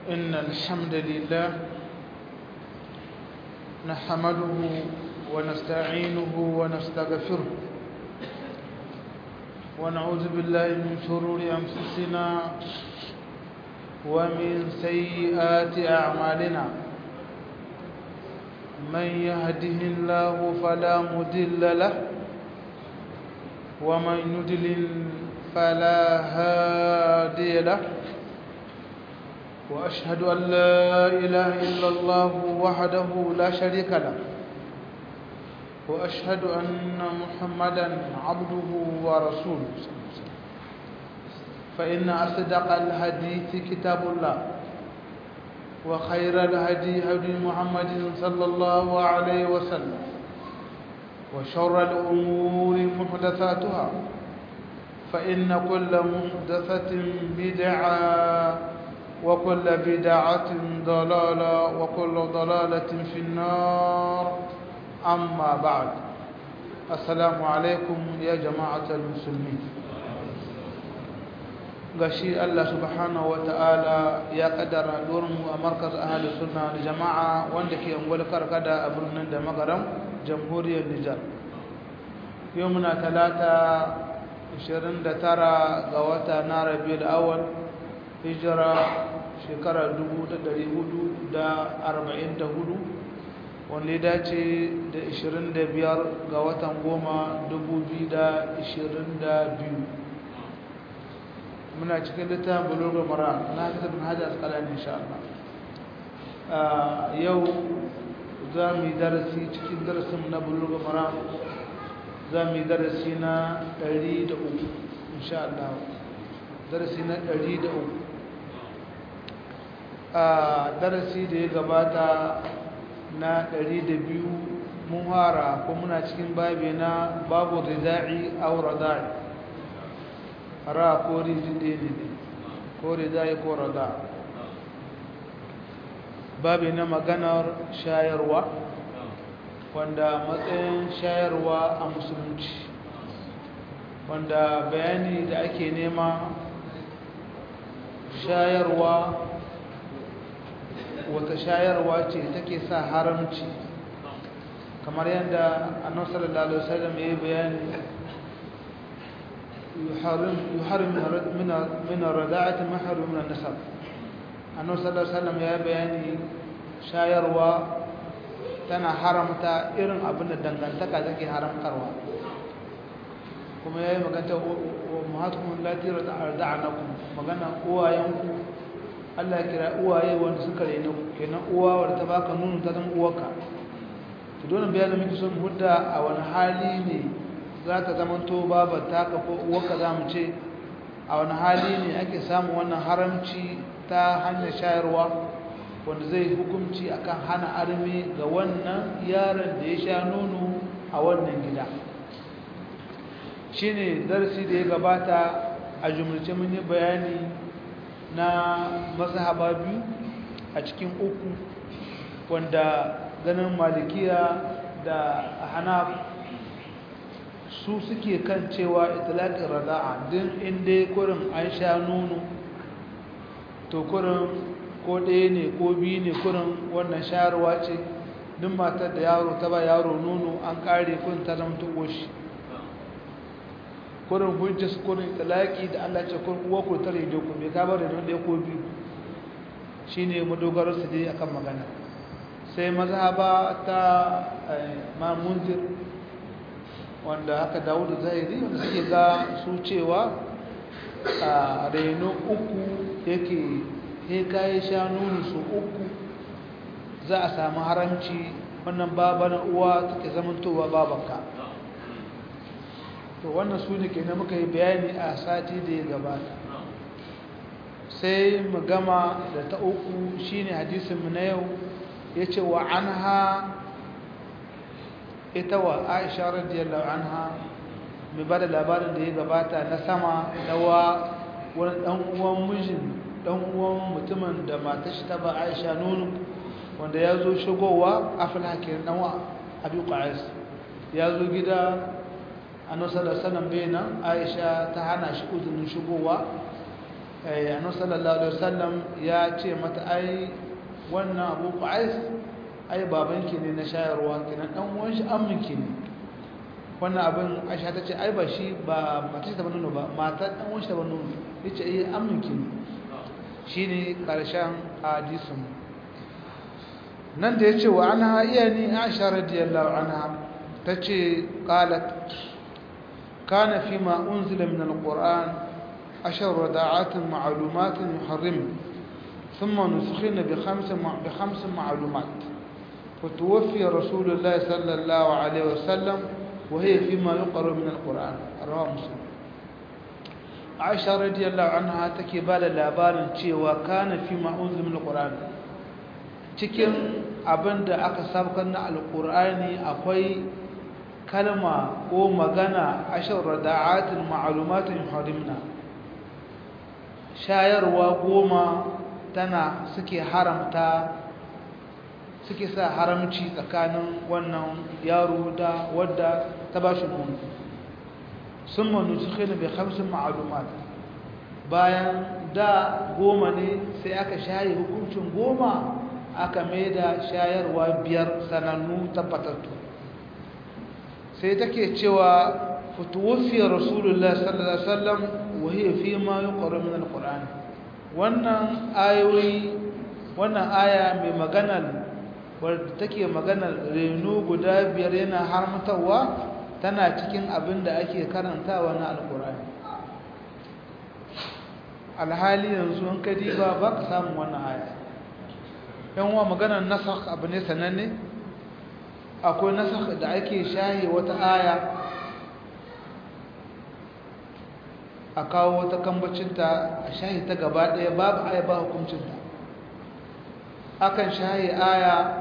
إن الحمد لله نحمده ونستعينه ونستغفره ونعوذ بالله من شرور أنفسنا ومن سيئات أعمالنا من يهده الله فلا مضل له ومن يضلل فلا هادي له وأشهد أن لا إله إلا الله وحده لا شريك له وأشهد أن محمدا عبده ورسوله فإن أصدق الحديث كتاب الله وخير الهدي هدي محمد صلى الله عليه وسلم وشر الأمور محدثاتها فإن كل محدثة بدعة وكل بدعة ضلالة وكل ضلالة في النار أما بعد السلام عليكم يا جماعة المسلمين gashi Allah subhanahu wata'ala ya kaddara mu a markaz ahli sunna da jama'a wanda ke ungwal karkada a birnin da magaram jamhuriyar Nijar yau muna talata 29 ga wata na Rabiul Awwal hijira shekara 1444 wanda ya dace da 25 ga watan goma 2022 muna cikin littafin bulugul mara na hajjar bin hajjar askalani insha Allah yau za mu yi darasi cikin darasin na bulugul mara za mu yi darasi na 103 insha Allah darasi na 103 a darasi da ya gabata na 200 mun hara ko muna cikin babi na babu rida'i aw rada'i ra ko rijide ne ko rida'i ko rada babi na maganar shayarwa wanda matsayin shayarwa a musulunci wanda bayani da ake nema shayarwa wata shayarwa ce take sa haramci kamar yadda annabi sallallahu alaihi wasallam ya bayani yuharim yuharim min min ar-rada'ati ma harim min an-nasab annabi sallallahu alaihi wasallam ya bayani shayarwa tana haramta irin abin da dangantaka take haramtarwa kuma yayi magana wa muhatukum lati rada'anakum magana uwayenku Allah ya kira uwaye wanda suka rena kenan uwa wadda ta baka nono ta zama uwarka to dole bayan da muke son hudda a wani hali ne za ta zama to babar taka ko uwarka za mu ce a wani hali ne ake samun wannan haramci ta hanyar shayarwa wanda zai hukunci akan hana armi ga wannan yaron da ya sha nono a wannan gida shine darasi da ya gabata a jumlace mun yi bayani na mazhaba biyu a cikin uku wanda ganin malikiya da hanaf su suke kan cewa itlaqin rada'a din inda kurin an sha nono to kurin ko ɗaya ne ko biyu ne kurin wannan shayarwa ce duk matar da yaro ta ba yaro nono an kare kun ta zama ta goshi kurin hujjar su kurin talaki da Allah ce kun uwa ku tare da ku bai kaba da ɗaya ko biyu shine madogarar su dai akan magana sai mazhaba ta mamunzir wanda haka Dawud Zahiri wanda suke ga su cewa a reno uku yake he kai sha nunu su uku za a samu haramci wannan baban uwa take zamantowa babanka to wannan su ne kenan muka yi bayani a sati da ya gabata sai mu gama da ta uku shine hadisin mu na yau yace wa anha ita wa Aisha radiyallahu anha mai bada labarin da ya gabata na sama dawa wani dan uwan mijin dan uwan mutumin da matar shi ta ba Aisha nono wanda ya zo shigowa afla kenan dan wa Abi Qais ya zo gida annabi sallallahu alaihi wasallam bai nan Aisha ta hana shi uzunin shigowa annabi sallallahu alaihi wasallam ya ce mata ai wannan Abu Qais ai babanki ne na shayarwa kenan dan uwan shi amminki ne wannan abin Aisha ta ce ai ba shi ba mace ta banu ba matar dan uwan shi ta banu yace eh amminki ne shine karshen hadisin nan da yace wa anha iyani Aisha radiyallahu anha tace qalat kana fima unzila min alquran ashar rada'at ma'lumat yuharrim ثم نسخن بخمس بخمس معلومات فتوفي رسول الله صلى الله عليه وسلم وهي فيما يقرأ من القرآن رواه مسلم عائشة رضي الله عنها take ba da labarin cewa kana fi ma unzila min alquran cikin abinda aka sabkar na alqurani akwai kalma ko magana ashar rada'atin ma'lumatin harimna shayarwa goma tana suke haramta suke sa haramci tsakanin wannan yaro da wadda ta ba shi nono sun manu suke na bai hamsin ma'alumat bayan da goma ne sai aka shaye hukuncin goma aka mai da shayarwa biyar sanannu tabbatattu sai take cewa fituwafiyar rasulullah sallallahu alaihi wasallam wahiyar fi ma yi ƙwarar min al wannan ayoyi wannan aya mai maganar wadda take maganar reno guda biyar yana harmatarwa tana cikin abin da ake karantawa na alkurani alhali yanzu an kadi ba ba ka samun wannan aya yan wa maganar nasakh abu ne sananne akwai nasakh da ake shahi wata aya a kawo wata kambacinta a shahi ta gaba ɗaya babu aya ba hukuncinta akan shahi aya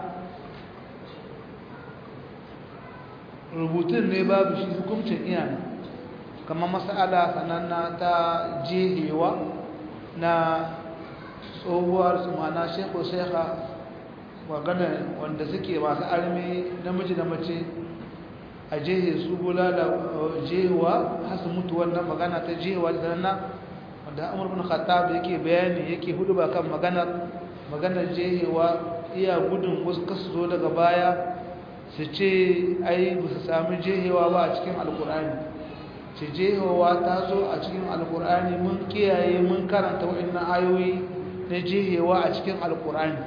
rubutun ne babu shi hukuncin iyana kamar masala sananna ta jehewa na tsohuwar su mana shekwa shekha magana wanda suke masu armi namiji da mace a jehe su bulala jehewa hasu mutu wannan magana ta jehewa da sananna wanda amur bin khattab yake bayani yake hudu ba kan maganar maganar jehewa iya gudun wasu kasu zo daga baya su ce ai ba su sami jehewa ba a cikin alkur'ani ce jehewa ta zo a cikin alkur'ani mun kiyaye mun karanta waɗannan ayoyi na jehewa a cikin alkur'ani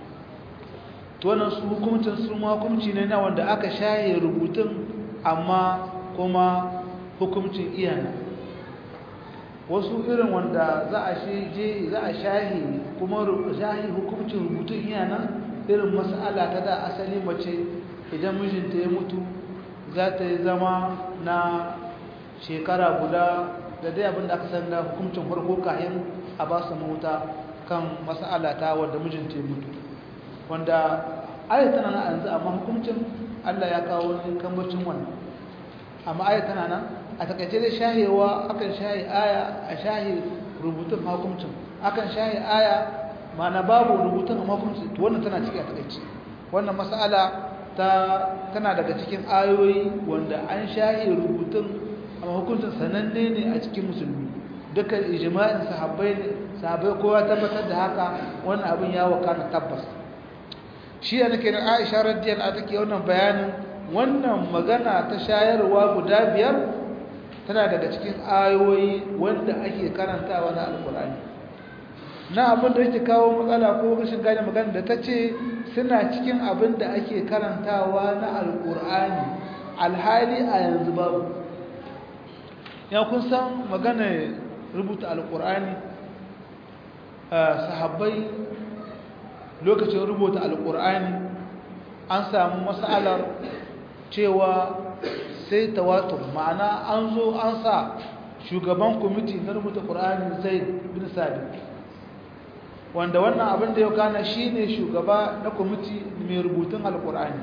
to wannan su hukuncin su ma hukunci ne na wanda aka shahe rubutun amma kuma hukuncin iyana wasu irin wanda za a je za a shahi kuma shahi hukuncin rubutun iyana irin mas'ala ta da asali mace idan mijinta ya mutu za ta yi zama na shekara guda da dai abinda aka san da hukuncin farko kayan a ba su mahuta kan mas'ala ta wanda mijinta ya mutu wanda ayat tana nan yanzu amma hukuncin Allah ya kawo wani kambacin wannan amma ayat tana nan a takaice dai shahewa akan shahi aya a shahi rubutun hukuncin akan shahi aya ma'ana babu rubutun amma hukuncin to wannan tana ciki a takaice wannan mas'ala ta tana daga cikin ayoyi wanda an shahi rubutun amma hukuncin sananne ne a cikin musulmi dukkan ijma'in sahabbai ne sahabbai kowa tabbatar da haka wannan abin ya wakana tabbas shi da nake da Aisha radiyallahu anha take wannan bayanin wannan magana ta shayarwa guda biyar tana daga cikin ayoyi wanda ake karantawa na alkur'ani na abin da yake kawo matsala ko rashin gane magana da ta ce suna cikin abin da ake karantawa na alkur'ani alhali a yanzu babu ya kun san magana rubuta alkur'ani sahabbai lokacin rubuta alkur'ani an samu matsalar cewa sai tawatur ma'ana an zo an sa shugaban kwamiti na rubuta ƙur'ani zai bin sabi wanda wannan abin da ya kana shi ne shugaba na kwamiti mai rubutun alƙur'ani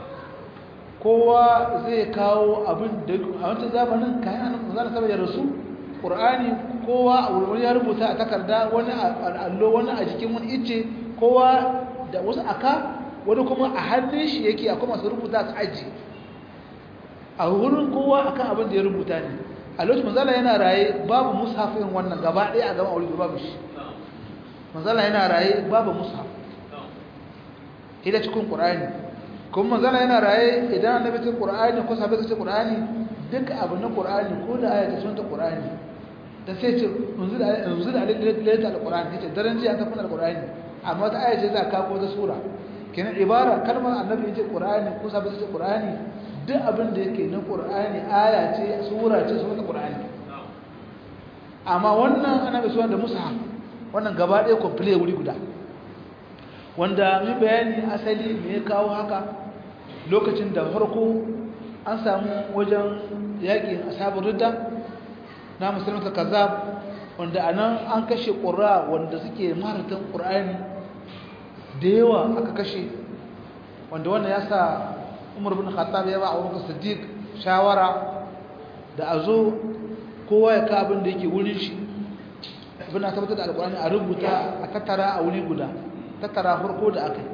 kowa zai kawo abin da a wancan zamanin kayan zana saba da rasu ƙur'ani kowa a wurin ya rubuta a takarda wani a allo wani a jikin wani ice kowa da wasu aka wani kuma a hannun shi yake akwai masu rubuta su aji a wurin kowa akan abin da ya rubuta ne a lokacin manzala yana raye babu mushafin wannan gaba ɗaya a gaba a wuri babu shi manzala yana raye babu mushaf ida cikin qur'ani kuma manzala yana raye idan annabi cikin qur'ani ko sahabbai cikin qur'ani duk abu na qur'ani ko da aya ta sunta qur'ani da sai ce unzil unzil alayka alqur'ani yace daren jiya ta kuna alqur'ani amma ta aya ce za ka ko ta sura kenan ibara kalmar annabi yace qur'ani ko sahabbai cikin qur'ani duk abin da yake na qur'ani aya ce sura ce sunta qur'ani amma wannan annabi suwan da mushaf wannan gaba ɗaya complete wuri guda wanda mun bayani asali me ya kawo haka lokacin da farko an samu wajen yakin ashabul ridda na musulmata kazzab wanda anan an kashe qurra wanda suke maratan qur'ani da yawa aka kashe wanda wannan ya sa Umar bin Khattab ya ba Abu Bakar Siddiq shawara da azo kowa ya ka abin da yake wurin shi ibn tabbatar da alqur'ani a rubuta a tattara a wuri guda tattara farko da aka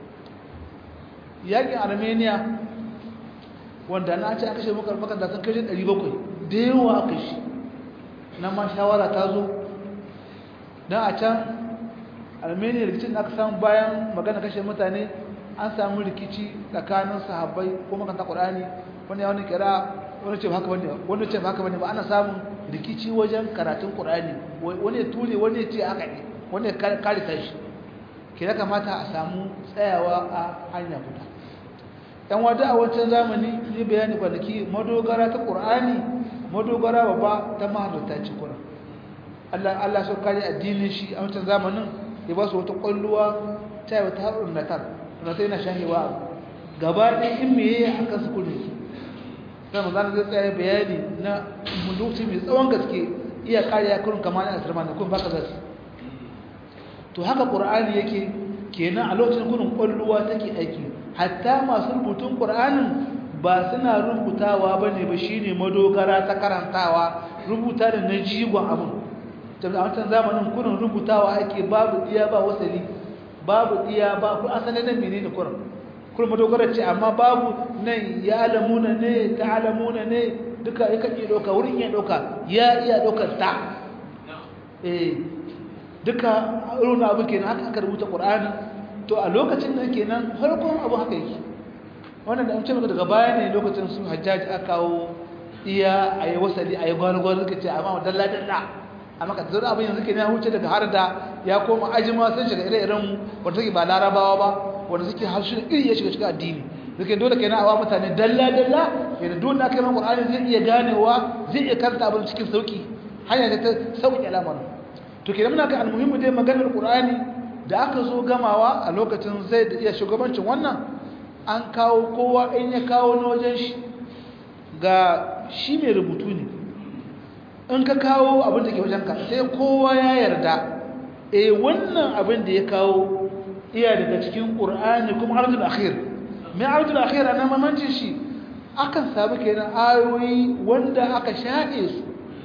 yi yakin armenia wanda na ce aka shi makar makar sun kashe 700 da yawa aka shi na ma shawara ta zo don a can armenia rikicin da aka samu bayan magana kashe mutane an samu rikici tsakanin sahabbai ko makanta ƙwarani wani ya wani kira wani ce haka bane wani ce haka bane ba ana samun rikici wajen karatun ƙwarani wani ya ture wani ya ce haka ne wani ya kare tashi ke ya kamata a samu tsayawa a hanya guda yan wada a wancan zamani yi bayani kwanaki madogara ta ƙur'ani madogara babba ta mahalarta ci ƙura Allah so kare addinin shi a wancan zamanin ya ba su wata ƙwalluwa ta yi wata haɗin natar natar yana shahewa gaba ɗaya in meye a kan su kudu sai mu zana zai tsaye bayani na lokaci mai tsawon gaske iya kariya kurin kamar yana sirma da kun baka zasu to haka ƙur'ani yake kenan a lokacin gudun ƙwalluwa take aiki hatta masu rubutun ƙur'anin ba suna rubutawa ba ne ba shi ne madogara ta karantawa rubuta da na jigon abin a wancan zamanin kurin rubutawa ake babu iya ba wasali babu iya ba ku asalin nan mene ne kurin kurin madogara ce amma babu nan ya alamuna ne ta alamuna ne duka ya kan iya ɗauka wurin iya ɗauka ya iya ɗaukar ta eh duka irin abu kenan haka aka rubuta Qur'ani to a lokacin da kenan farkon abu haka yake wannan da an ce maka daga baya ne lokacin su Hajjaji aka kawo iya ayi wasali ayi gwalgwal suka ce amma dalla dalla amma ka zura abin yanzu kenan ya huce daga har da ya koma ajima sun shiga ire-iren mu wanda suke ba larabawa ba wanda suke harshen iri ya shiga shiga addini suke dole kenan awa mutane dalla dalla yadda dole aka yi Qur'ani zai iya ganewa zai iya karanta abin cikin sauki hanya ta sauki al'amarin to kenan muna ga almuhimmu dai maganar qur'ani da aka zo gamawa a lokacin zai da iya shugabancin wannan an kawo kowa in ya kawo na wajen shi ga shi mai rubutu ne in ka kawo abin da ke wajen ka sai kowa ya yarda eh wannan abin da ya kawo iya daga cikin qur'ani kuma ardul akhir mai ardul akhir ana mamancin shi akan samu kenan ayoyi wanda aka shaɗe su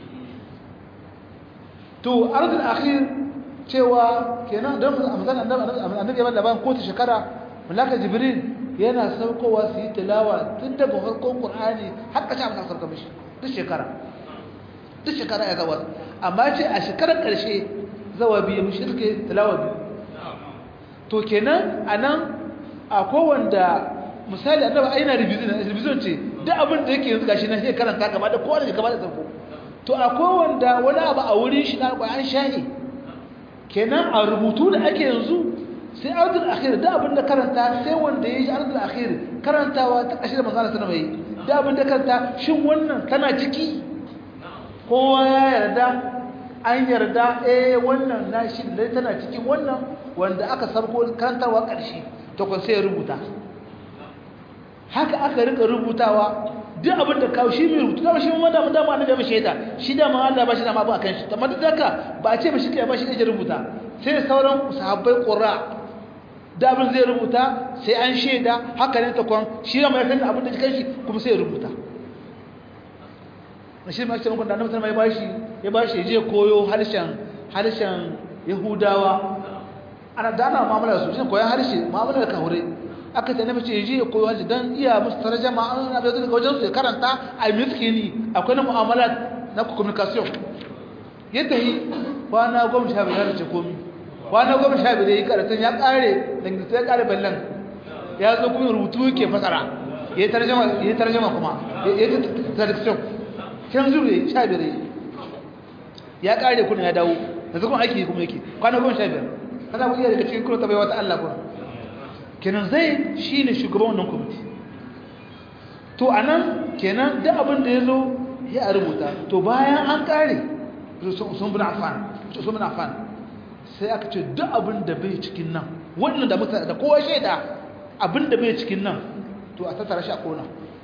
to arzul akhir cewa kenan don amsan annabi ya labarin ko ta shekara malaka jibril yana saukowa su yi tilawa tun daga farkon qur'ani har ka ci amsa sauka mishi duk shekara duk shekara ya zawar amma ce a shekarar karshe zawa biyu mishi suke tilawa biyu to kenan anan akwai wanda misali annabi aina revision revision ce duk abin da yake yanzu gashi nan sai karanta gaba da kowa da gaba da sauko to akwai wanda wani abu a wurin shi na an shahi kenan a rubutu da ake yanzu sai ardul akhir da abin da karanta sai wanda ya yi ardul akhir karantawa ta ƙashi da manzana sana mai da abin da karanta shin wannan tana ciki kowa ya yarda an yarda eh wannan na shi da tana ciki wannan wanda aka sarko karantarwa ƙarshe to kun sai rubuta haka aka rika rubutawa duk abin da kawo shi mai rubutu dama shi ma dama dama annabi ya shaida shi dama Allah ba shi dama ba akan shi amma duk haka ba a ce ba shi kai ba shi ne rubuta sai sauran sahabbai qurra da abin zai rubuta sai an shaida haka ne takwan shi ma ya san abin da jikan shi kuma sai ya rubuta shi ma cikin da annabi sallallahu alaihi wasallam ya bashi ya je koyo harshen harshen yahudawa ana dana mu'amala su shi koyan harshe mu'amala da kahure aka ta nabi ce je ya koyo harshe dan iya musu tarjama an na da daga wajen su ya karanta a miskini akwai na mu'amala na communication ya tahi kwana goma sha biyar da ce komi kwana goma sha biyar ya yi karatun ya kare dangantaka ya kare ballon ya zo kuma rubutu ke fasara ya yi tarjama kuma ya yi traduction can zuru ya sha biyar ya kare kuna ya dawo da zukun aiki kuma yake kwana goma sha biyar kana ku iya daga cikin kuro ta bai wata Allah kuma kenan zai shi ne shugaban wannan kwamiti to a nan kenan duk abin da ya zo ya rubuta to bayan an kare sun bin afan sun bin afan sai aka ce duk abin da bai cikin nan wannan da mutane da kowa shaida abin da bai cikin nan to a tattara shi a kona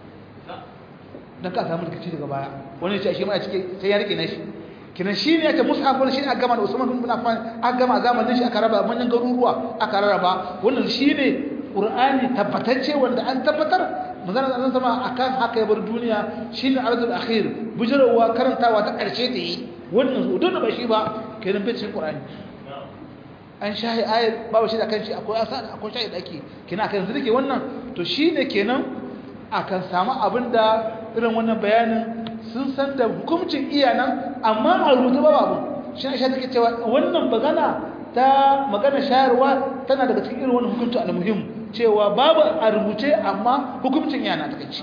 don ka samu rikici daga baya wani ce shi ma a cike sai ya rike na shi kinan shi ne ake mushafin shi a gama da usman bin affan a gama zamanin shi aka raba manyan garuruwa aka rarraba wannan shi ne qur'ani tabbatacce wanda an tabbatar magana da sama akan haka ya bar duniya shine arzul akhir bujarawa karantawa ta karshe da yi wannan su don ba shi ba kenan bai cikin qur'ani an shahi ayat babu shi da kan shi akwai asa akwai shahi dake kina kan yanzu dake wannan to shine kenan akan samu abinda irin wannan bayanin sun san da hukuncin iyanan amma a rubuta ba babu shi ne shi take cewa wannan magana ta magana shayarwa tana daga cikin irin wannan hukunci al-muhim cewa babu a rubuce amma hukuncin yana ta kace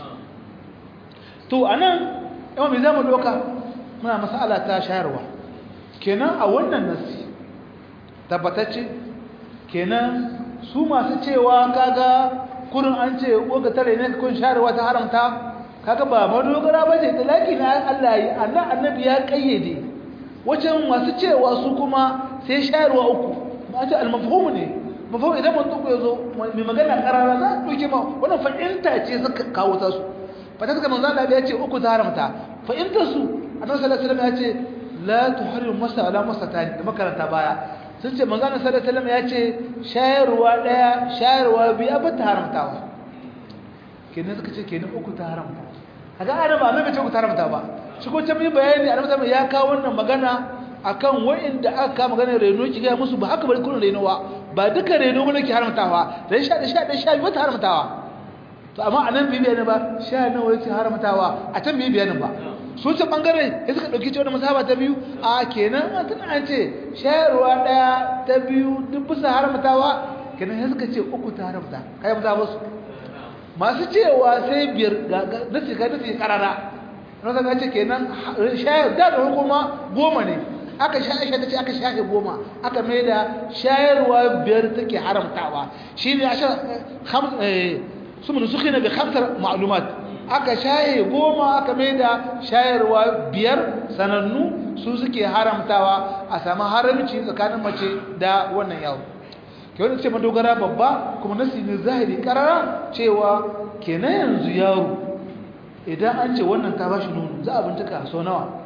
to anan yawan me zamu doka muna mas'ala ta shayarwa kenan a wannan nasi tabbatacce kenan su masu cewa kaga kurin an ce ga tare ne kun shayarwa ta haramta kaga ba madogara bace talaki na Allah yi annabi ya kayyade wajen masu cewa su kuma sai shayarwa uku ma ce al-mafhum ne mafhum idan mutum ya zo mai magana karara za ku ke ma wannan fa'inta ce suka kawo ta su fata suka manzo Allah ya ce uku ta haramta fa'inta su annabi sallallahu alaihi wasallam ya ce la tuhrim masa ala masatani da makaranta baya sun ce manzo Allah sallallahu alaihi wasallam ya ce shayarwa daya shayarwa biyu ba ta haramtawa kenan suka ce kenan uku ta haramta kaga ana ba mai ce uku ta haramta ba shi ko can yi bayani annabi ya kawo wannan magana akan wa'inda aka kama magana reno ki ga musu ba haka bari kullun renowa ba duka reno bane ki haramtawa dan sha da sha da sha ba ta haramtawa to amma anan bi bayani ba sha nawa yake haramtawa a can bi bayani ba su ce bangare sai suka dauki cewa masaba ta biyu a kenan tun an ce shayarwa daya ta biyu duk bisa haramtawa kenan sai suka ce uku ta haramta kai mu za musu masu cewa sai biyar ga nasi ga nasi karara na zaka ce kenan shayar da da hukuma goma ne aka sha aisha tace aka shafe goma aka mai da shayarwa biyar take haramtawa shine asha kham eh sumun sukhina bi khamsar ma'lumat aka shaye goma aka mai da shayarwa biyar sanannu su suke haramtawa a samu haramci tsakanin mace da wannan yawo ke wani ce madogara babba kuma nasi ne zahiri karara cewa kenan yanzu yaro idan an ce wannan ta bashi nono za a bincika so nawa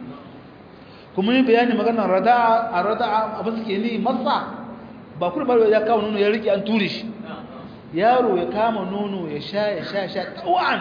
kuma yi bayani maganar rada'a a rada'a abin suke ni masa ba kuma barwa ya kawo nono ya rike an ture shi yaro ya kama nono ya sha ya sha sha tawan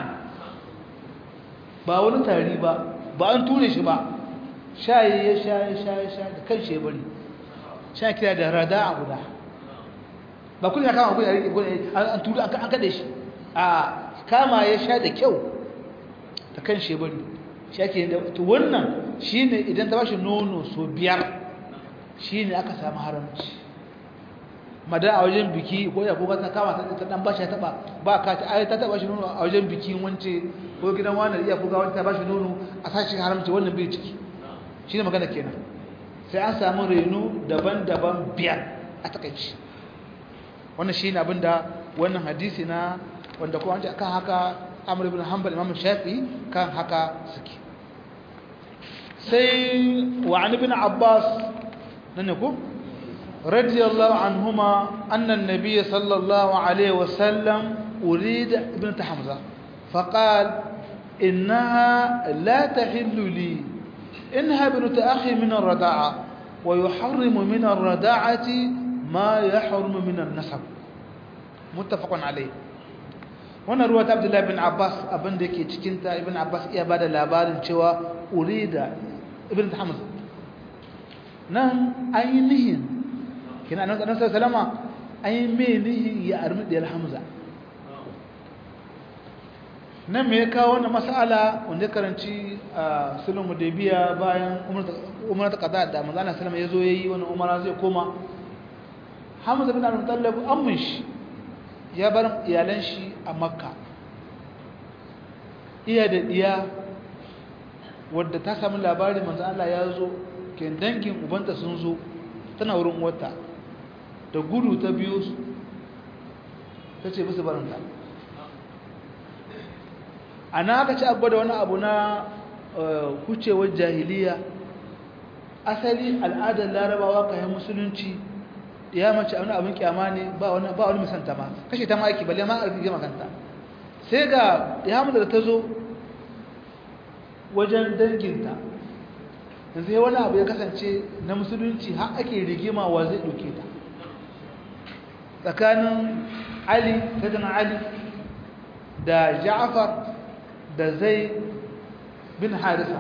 ba wani tari ba ba an ture shi ba sha ya sha ya sha ya sha da kan shi bari sha kira da rada'a guda ba kuma ya kama guda ya rike an ture an kade shi a kama ya sha da kyau ta kan shebari shi ake da to wannan shine idan ta bashi nono so biyar shine aka samu haramci madan a wajen biki ko ya ko ta kama ta ta dan bashi ta ba ba ka ta ai ta ta bashi nono a wajen bikin wance ko gidan wani iya ko ga wani ta bashi nono a sashi haramci wannan bai ciki shine magana kenan sai an samu reno daban-daban biyar a takaici wannan shine abinda wannan hadisi na wanda kuma an akan haka amur ibn hanbal imam shafi kan haka suke sai wa an ibn abbas nan ne ko radiyallahu anhuma anna an-nabiy sallallahu alaihi wasallam urida ibn hamza faqal innaha la tahillu li inha ibnat akhi min ar-rada'a wa yuharrimu min ar-rada'ati ma yahrumu min an-nasab muttafaqun alayh wannan ruwa ta abdullahi bin abbas abinda yake cikinta ibn abbas iya ba da labarin cewa urida ibn hamza nan an yi nihin kina nan kanan salama an yi mai nihin ya armi ɗiyar hamza nan me ya kawo wannan mas'ala wanda karanci a sulhu hudaybiya bayan umar ta qada da manzo Allah sallama yazo yayi wannan umara zai koma Hamza bin Abdul Muttalib ammin shi ya bar iyalan shi a Makka iya da diya wadda ta samu labari manzo Allah ya zo ke dangin ubanta sun zo tana wurin wata da gudu ta biyo su ta ce musu baranta a na aka ci abu da wani abu na kucewar jahiliya asali al'adar larabawa kayan musulunci ya mace wani abin kyama ne ba wani ba wani misanta ma kashe ta maki balle ma arfi gama kanta sai ga ya da ta zo wajen danginta yanzu ya wani abu ya kasance na musulunci har ake rigima wa zai ɗauke ta tsakanin ali sayyidina ali da ja'far da zai bin harisa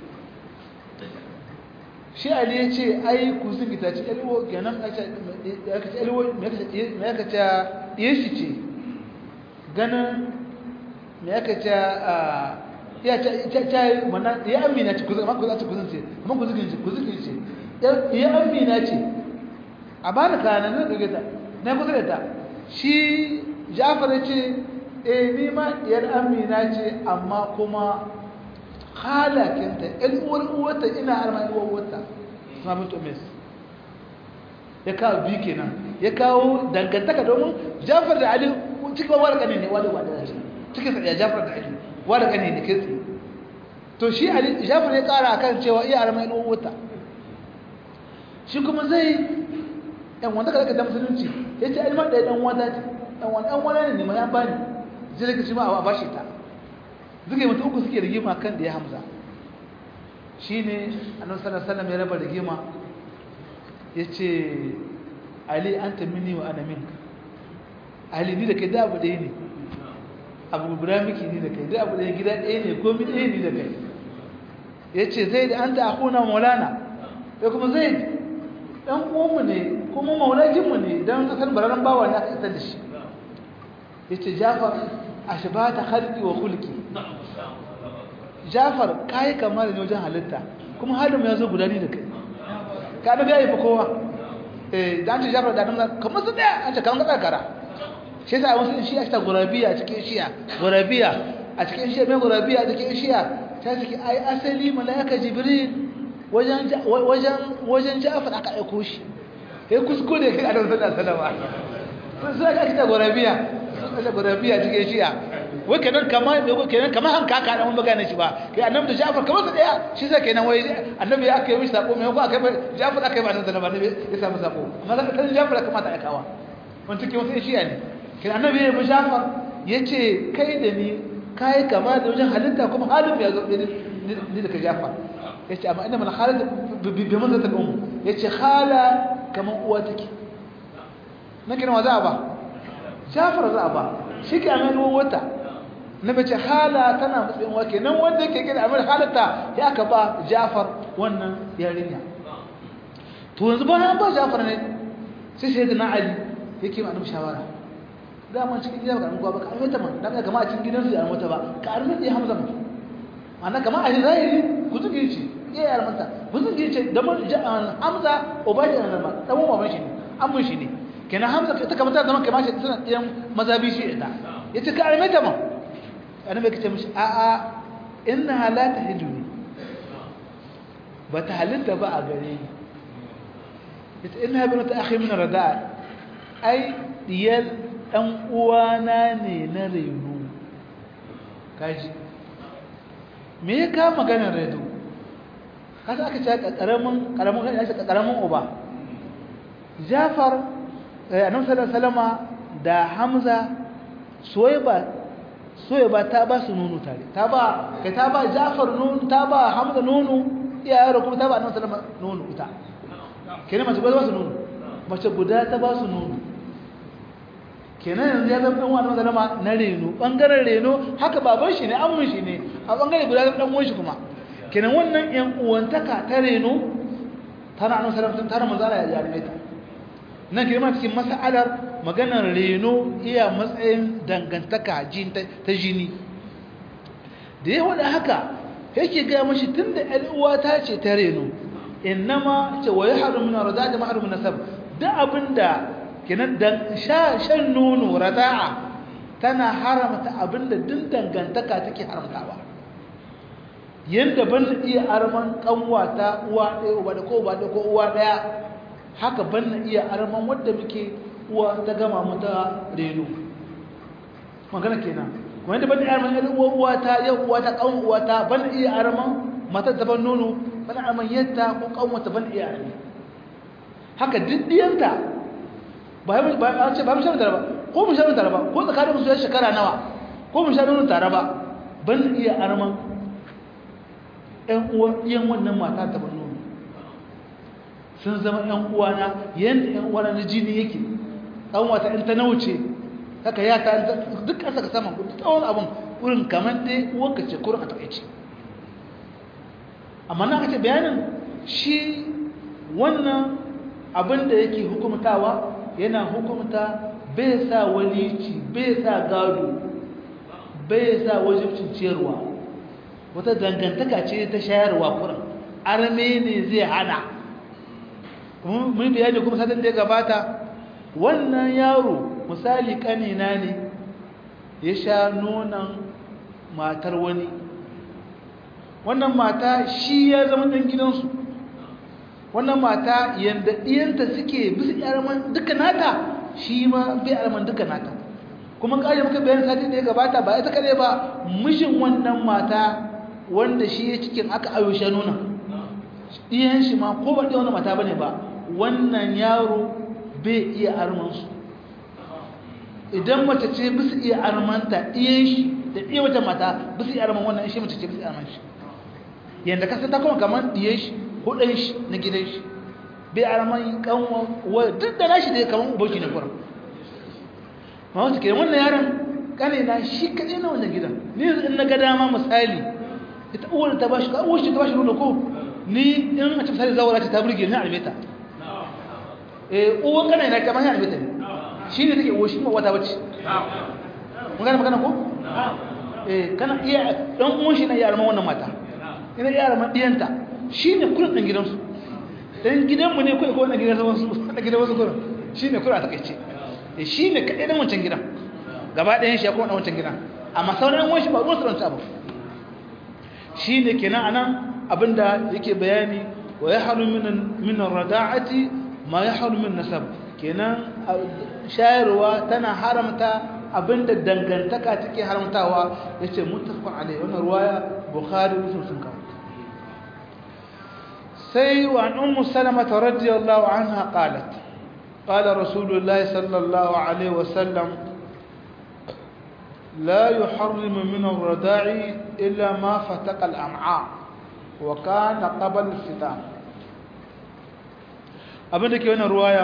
shi ali ya ce ai ku sun gita ci elwo ganin ya kace elwo me ya kace ya shi ce ganin me ya kace ya ce ta mana ya amina ce ku zama ku zace ku zance amma ku zugin ce ku zugin ce ya amina ce a bani kana ne kage ta na kusa da ta shi Ja'far ya ce eh ni ma yar amina ce amma kuma halakinta ɗan uwar uwarta ina arma uwar uwarta suna mutu mes ya kawo biyu kenan ya kawo dangantaka domin jafar da ali cikin wani ƙane ne wadda wadda ce cikin sa ya jafar da ali wadda ƙane ne kai tsaye to shi ali jafar ya ƙara akan cewa iya arma uwar uwarta shi kuma zai yan wanda ka da musulunci ya ce alman ɗaya ɗan wata ce ɗan wani ɗan wani ne ma ya bani zai daga shi ma a bashi ta zuke mutu uku suke rigima kan da ya hamza shi ne annan sallallahu ya raba rigima ya ce ali an ta mini wa ana minka ali ni da kai da abu ɗaya ne abu guda miki ni da kai da abu ɗaya gida ɗaya ne komi ɗaya ni da kai ya ce zai da an ta akuna maulana ya kuma zai ɗan uwanmu ne kuma maulakinmu ne don kasar bararren bawa ne aka isar da shi ya ce jafar a shi ba ta harki wa hulki jafar kayi kama da wajen halitta kuma halin ya zo gudani da kai ka annabi ya yi fa kowa eh da an ce jafar da annabi kamar su daya an ce kamar kada kara shi yasa wasu shi a ta gurabiya cikin shiya gurabiya a cikin shiya mai gurabiya a cikin shiya ta ciki ai asali malaika jibril wajen wajen wajen jafar aka aiko shi sai kuskure kai annabi sallallahu alaihi wasallam sai aka ta gurabiya sai gurabiya cikin shiya wai kenan kama kenan kama hanka ka dan magana shi ba kai annabi da Ja'far kamar su daya shi sai kenan wai annabi aka yi mishi sako mai ko aka yi Ja'far aka yi ba annabi da annabi ya samu sako amma da kan Ja'far kamata ya kawa wani take wasu shi ne kai annabi ya bi Ja'far yace kai da ni kai kama da wajen halitta kuma halin ya zo ni da ka Ja'far yace amma inna mal khalid bi manzatil um yace khala kaman uwa take nake nawa za a ba Ja'far za a ba shi ke amen wata na bace hala tana matsayin wake nan wanda yake gina amir halatta ya aka ba jafar wannan yarinya to yanzu ba na ba jafar ne sai sai da na ali yake ma annabi shawara da man cikin gida ba ka ba ka armata man dan kama a cikin gidan su ya armata ba ka armata ya hamza man ana kama a zahiri ku zuge shi ya armata ku zuge shi da man hamza ubaji na ba dan uwan shi ne amun shi ne kenan hamza ta kamata zaman kamar shi tana ɗiyan mazabi shi ita yace ka armata man annabi kace mishi a a innaha la tahjuni bata halitta ba a gare ni ita innaha bintu akhi min rada'a ai diyal dan uwana ne na reno kaji me ya ka maganar redo kasa aka ce karamin karamin kan ya ce karamin uba Jafar annabi sallallahu alaihi wasallama da Hamza Suwaiba soya ba ta ba su nono tare ta ba kai ta ba Ja'far nono ta ba Hamza nono iya yaro kuma ta ba Annabi sallallahu alaihi nono ita kenan mace guda ba su nono mace guda ta ba su nono kenan yanzu ya zama dan uwan Annabi sallallahu na reno bangaren reno haka baban shi ne amun shi ne a bangare guda dan uwan shi kuma kenan wannan yan uwantaka ta reno tana Annabi sallallahu alaihi wasallam tana manzo ya yarme ta nan girma cikin mas'alar maganar reno iya matsayin dangantaka ta jini da ya wada haka yake ga mashi tunda ƴar uwa ta ce ta reno innama ce wa yahrum min rada'a da mahrum nasab da abinda kenan dan sha shan nono rada'a tana haramta abinda din dangantaka take haramtawa yanda ban iya arman kanwata uwa ɗaya uba da ko uba da ko uwa ɗaya haka ban iya arman wanda muke uwa ta gama mu ta reno magana kenan kuma yanda ban iya arman yar uwa uwa ta yau uwa ta kan uwa ta ban iya arman mata ta ban nono ban arman yadda ko kanwata ban iya arman haka diddiyanta ba ba a ce ba mu shan ba ko mu shan tare ba ko tsakanin su ya shekara nawa ko mu shan nono tare ba ban iya arman ƴan uwan iyan wannan mata ta ban nono sun zama ƴan uwana yanda ƴan uwana na jini yake ɗan wata in ta nauce haka ya ta duk ƙasa ka saman duk tsawon abin wurin kamar dai uwanka ce kurin a taƙaice amma na kace bayanin shi wannan abin da yake hukumtawa yana hukumta bai sa walici bai sa gado bai sa wajibcin ciyarwa wata dangantaka ce ta shayarwa kurin arme ne zai hana mun bayani kuma satin da ya gabata wannan yaro misali kanina ne ya sha nonon matar wani wannan mata shi ya zama ɗan gidansu wannan mata yadda ɗiyanta suke bisa yarman duka nata shi ma bai yarman duka nata kuma ƙari muka bayan satin da ya gabata ba ita kare ba mishin wannan mata wanda shi ya cikin aka ayo sha nonon ɗiyan shi ma ko ba ɗiyan wani mata bane ba wannan yaro bai iya armansu idan mace ce bisa iya armanta ɗiyan shi da ɗiyan wata mata bisa iya arman wannan shi mace ce bisa arman shi yadda kasa ta kuma kamar ɗiyan shi hudun shi na gidan shi bai arman kanwa duk da nashi da kamar ubanki ne kuran ma wata ke wannan yaron kane na shi kaɗai na wannan gidan ni in na ga dama misali ita uwar ta bashi ka uwar shi ta bashi nuna ko ni in a cikin misali zawara ta burge ni a albeta eh uwan kana na kamar yana mutane shi ne take uwa shi ma wata bace mun gane magana ko eh kana iya dan uwan shi na iya arman wannan mata ina iya arman diyanta shi ne kullun dan gidansu dan gidanmu ne kai ko na gidan wasu na gidan wasu kullun shi ne kullun a takeice eh shi ne kadai dan wancan gidan gaba ɗayan shi ya kuma dan wancan gidan amma sauran uwan shi ba ruwan su dan abu shi ne kenan anan abinda yake bayani wa yahlu min min ar-rada'ati ma ya haru min nasab kenan shayarwa tana haramta abinda dangantaka take haramtawa yace muttafaqun alayhi wannan ruwaya bukhari muslim sun kawo sai wa an ummu salama radiyallahu anha qalat qala rasulullahi sallallahu alayhi wa sallam لا يحرم من الرضاع إلا ما فتق الأمعاء وكان قبل الفتام abin da ke wannan ruwaya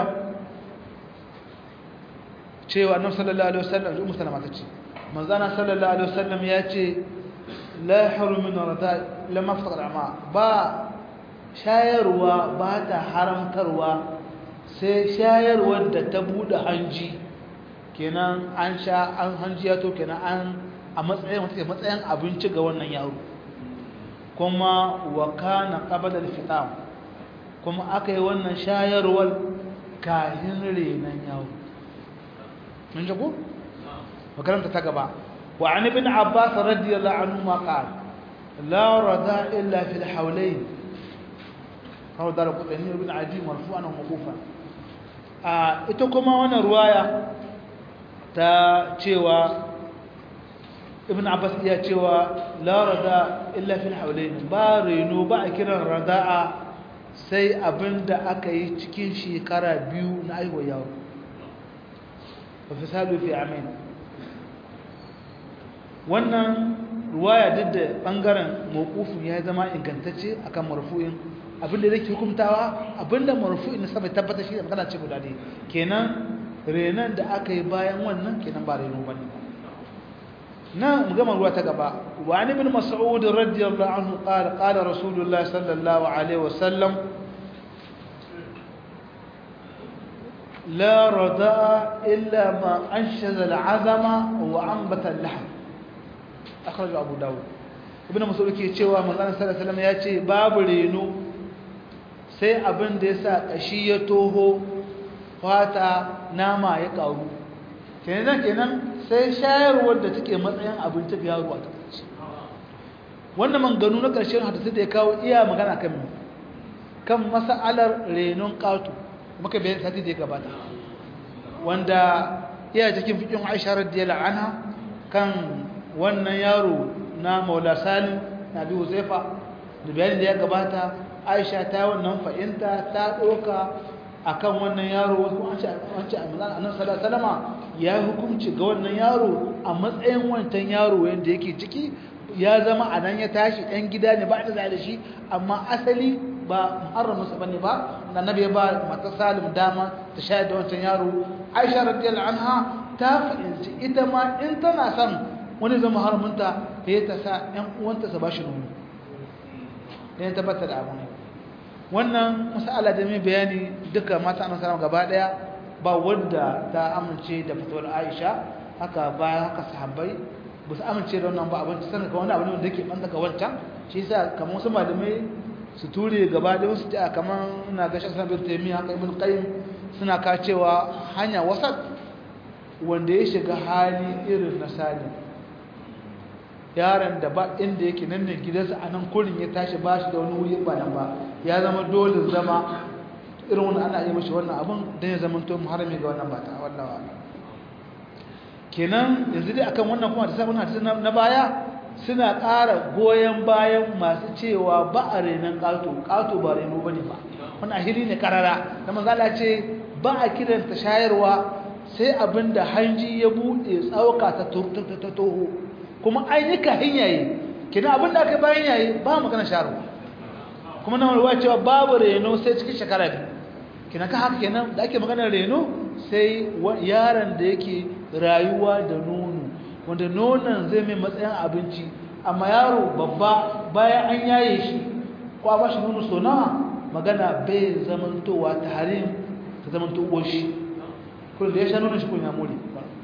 cewa annabi sallallahu alaihi wasallam ummu salama ta ce manzana sallallahu alaihi wasallam ya ce la haru min rada lamma faqad ama ba shayarwa ba ta haramtarwa sai shayarwar da ta bude hanji kenan an sha an hanji ya to kenan an a matsayin wata matsayin abinci ga wannan yaro kuma wa kana qabla al-fitam kuma aka yi wannan shayarwar kahin renon yawo mun ji ku? makaranta ta gaba wa an ibn abbas radiyallahu anhu ma qala la rada illa fil hawlayn kawo da kudin ibn adi marfu'an wa mawqufan a ita kuma wannan ruwaya ta cewa ibn abbas ya cewa la rada illa fil hawlayn ba reno ba a kiran rada'a sai abin da aka yi cikin shekara biyu na aiwa yaro ba fi salu fi amin wannan ruwaya duk da ɓangaren mawukufin ya zama ingantacce a kan marfu'in abinda zai hukumtawa abinda marfu'in na sama tabbata shi da magana ce guda ne kenan renon da aka yi bayan wannan kenan ba reno ba ne na gama ruwa ta gaba wa ni bin mas'ud radiyallahu anhu qala qala rasulullah sallallahu alaihi wasallam la rada illa ma anshaza al'azama wa anbata al-lahm akhraj abu dawud ibn mas'ud ke cewa manzon sallallahu alaihi wasallam ya ce babu reno sai abin da yasa kashi ya toho fata nama ya karu kenan kenan sai shayarwar da take matsayin abinci ga yaro a takaice wannan manganu na ƙarshen hadisi da ya kawo iya magana kan kan mas'alar renon ƙato muka bayan sati da ya gabata wanda iya cikin fikin Aisha radiyallahu anha kan wannan yaro na Maula Salim na Abi Huzaifa da bayanin da ya gabata Aisha ta wannan fa'inta ta doka akan wannan yaro wasu an ce an ce Annabi sallallahu alaihi wasallama ya hukunci ga wannan yaro a matsayin wancan yaro yanda yake ciki ya zama a nan ya tashi ɗan gida ne ba da da shi amma asali ba muharraminsa bane ba annabi ya ba mata Salim dama ta shayar da wancan yaro Aisha radiyallahu anha ta fahimci ita ma in tana son wani zama harmunta sai ta sa ƴan uwanta su bashi nono dan ta tabbata da abu ne wannan mas'ala da mai bayani duka mata annabi sallallahu gaba daya ba wanda ta amince da fitowar Aisha haka bayan haka sahabbai ba su amince da wannan ba abin sanin ka wani abu ne wanda yake banta ka wancan shi yasa kamar wasu malamai su ture gaba da wasu ta kamar na ga shaksan bin taimiyya haka ibn qayyim suna ka cewa hanya wasat wanda ya shiga hali irin na salim yaron da ba inda yake nan ne gidansa a nan kurin ya tashi ba shi da wani wuri ba nan ba ya zama dole zama irin wani ana iya mashi wannan abin don ya zama to muharami ga wannan bata wallawa kenan yanzu dai akan wannan kuma da sabon hadisi na baya suna ƙara goyon bayan masu cewa ba a renon ƙato ƙato ba reno ba ne ba wani ahiri ne karara da manzala ce ba a kiranta shayarwa sai abin da hanji ya buɗe tsauka ta toho kuma an yi kahin yayi kina abin da aka bayan yayi ba magana shayarwa kuma na ruwa cewa babu reno sai cikin shekara biyu kina ka haka kenan da ake maganar reno sai yaron da yake rayuwa da nono wanda nonon zai mai matsayin abinci amma yaro babba bayan an yaye shi ko a bashi nono so nawa magana bai zamantowa ta harin ta zamanto shi kun da ya sha nonon shi kun ya more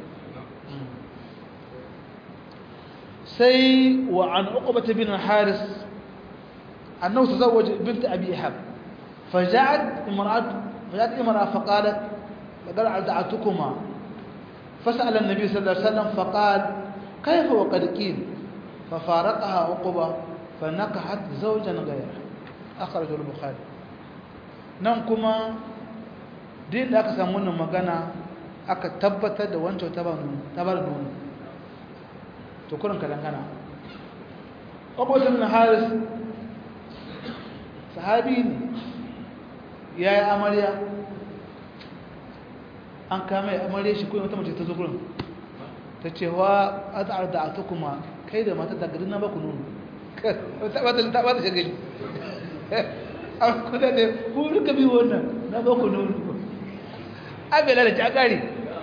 sai wa an uqbata bin haris annahu tazawwaja bint abi ihab فجاءت امرأة فجاءت امرأة فقالت لقد أرضعتكما فسأل النبي صلى الله عليه وسلم فقال كيف وقد قيل ففارقها عقبة فنكحت زوجا غيره أخرجه البخاري nan kuma din da aka samu wannan magana aka tabbatar da wancan ta bar nono to kurin ka dangana ƙwaƙwatar na haris sahabi ne ya yi amarya an kama ya amarya shi kuma wata mace ta zo gurin ta ce wa az'ar da ata kuma kai da mata daga na baku nono ta bata ta bata shagali an kuda ne ku duka bi wannan na baku nono an bai lalace a kare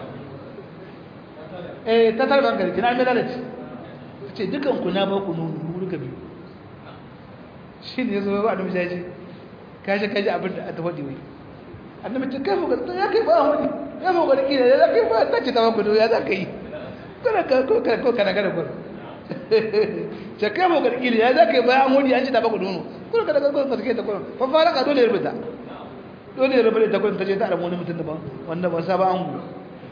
eh ta tarba hankali kina an bai lalace ta ce dukan ku na baku nono ku duka bi shi ne ya zo ba da mishaji kashi kashi abin da ta faɗi wai annabi ce kai fuka ya kai ba wani ya fuka da kina ya kai ba ta ce ta baku nono ya za ka yi kana ko kana ko kana kana ko ce kai mu garkili ya zaka bayan wuri an ci ta baku nono ko kana ko ka take ta ko fa fara ka dole ya rubuta dole ya rubuta ta ko ta je ta da wani mutum daban wanda ba sa ba an mu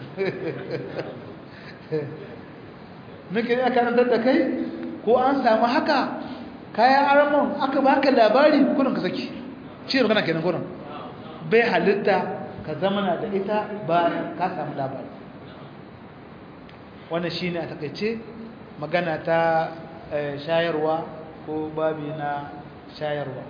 nake ya karantar da kai ko an samu haka kayan aramon aka baka labari kurin ka saki shi magana kenan kurin bai halitta ka zamana da ita ba ka samu labari wannan shine a takaice magana ta shayarwa ko babi na shayarwa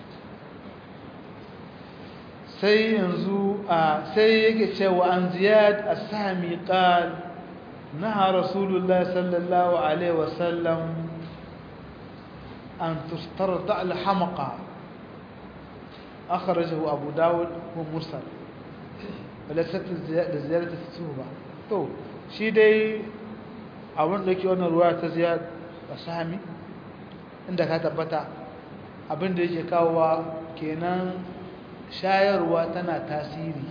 sai yanzu a sai yake cewa an ziyad as-sami qal naha rasulullah sallallahu alaihi wasallam an tustarta al-hamaqa akhrajahu abu dawud wa mursal وليست زيادة الصوبة to shi dai abin da ke wannan ruwa ta ziyar a sami inda ka tabbata abin da yake kawowa kenan shayarwa tana tasiri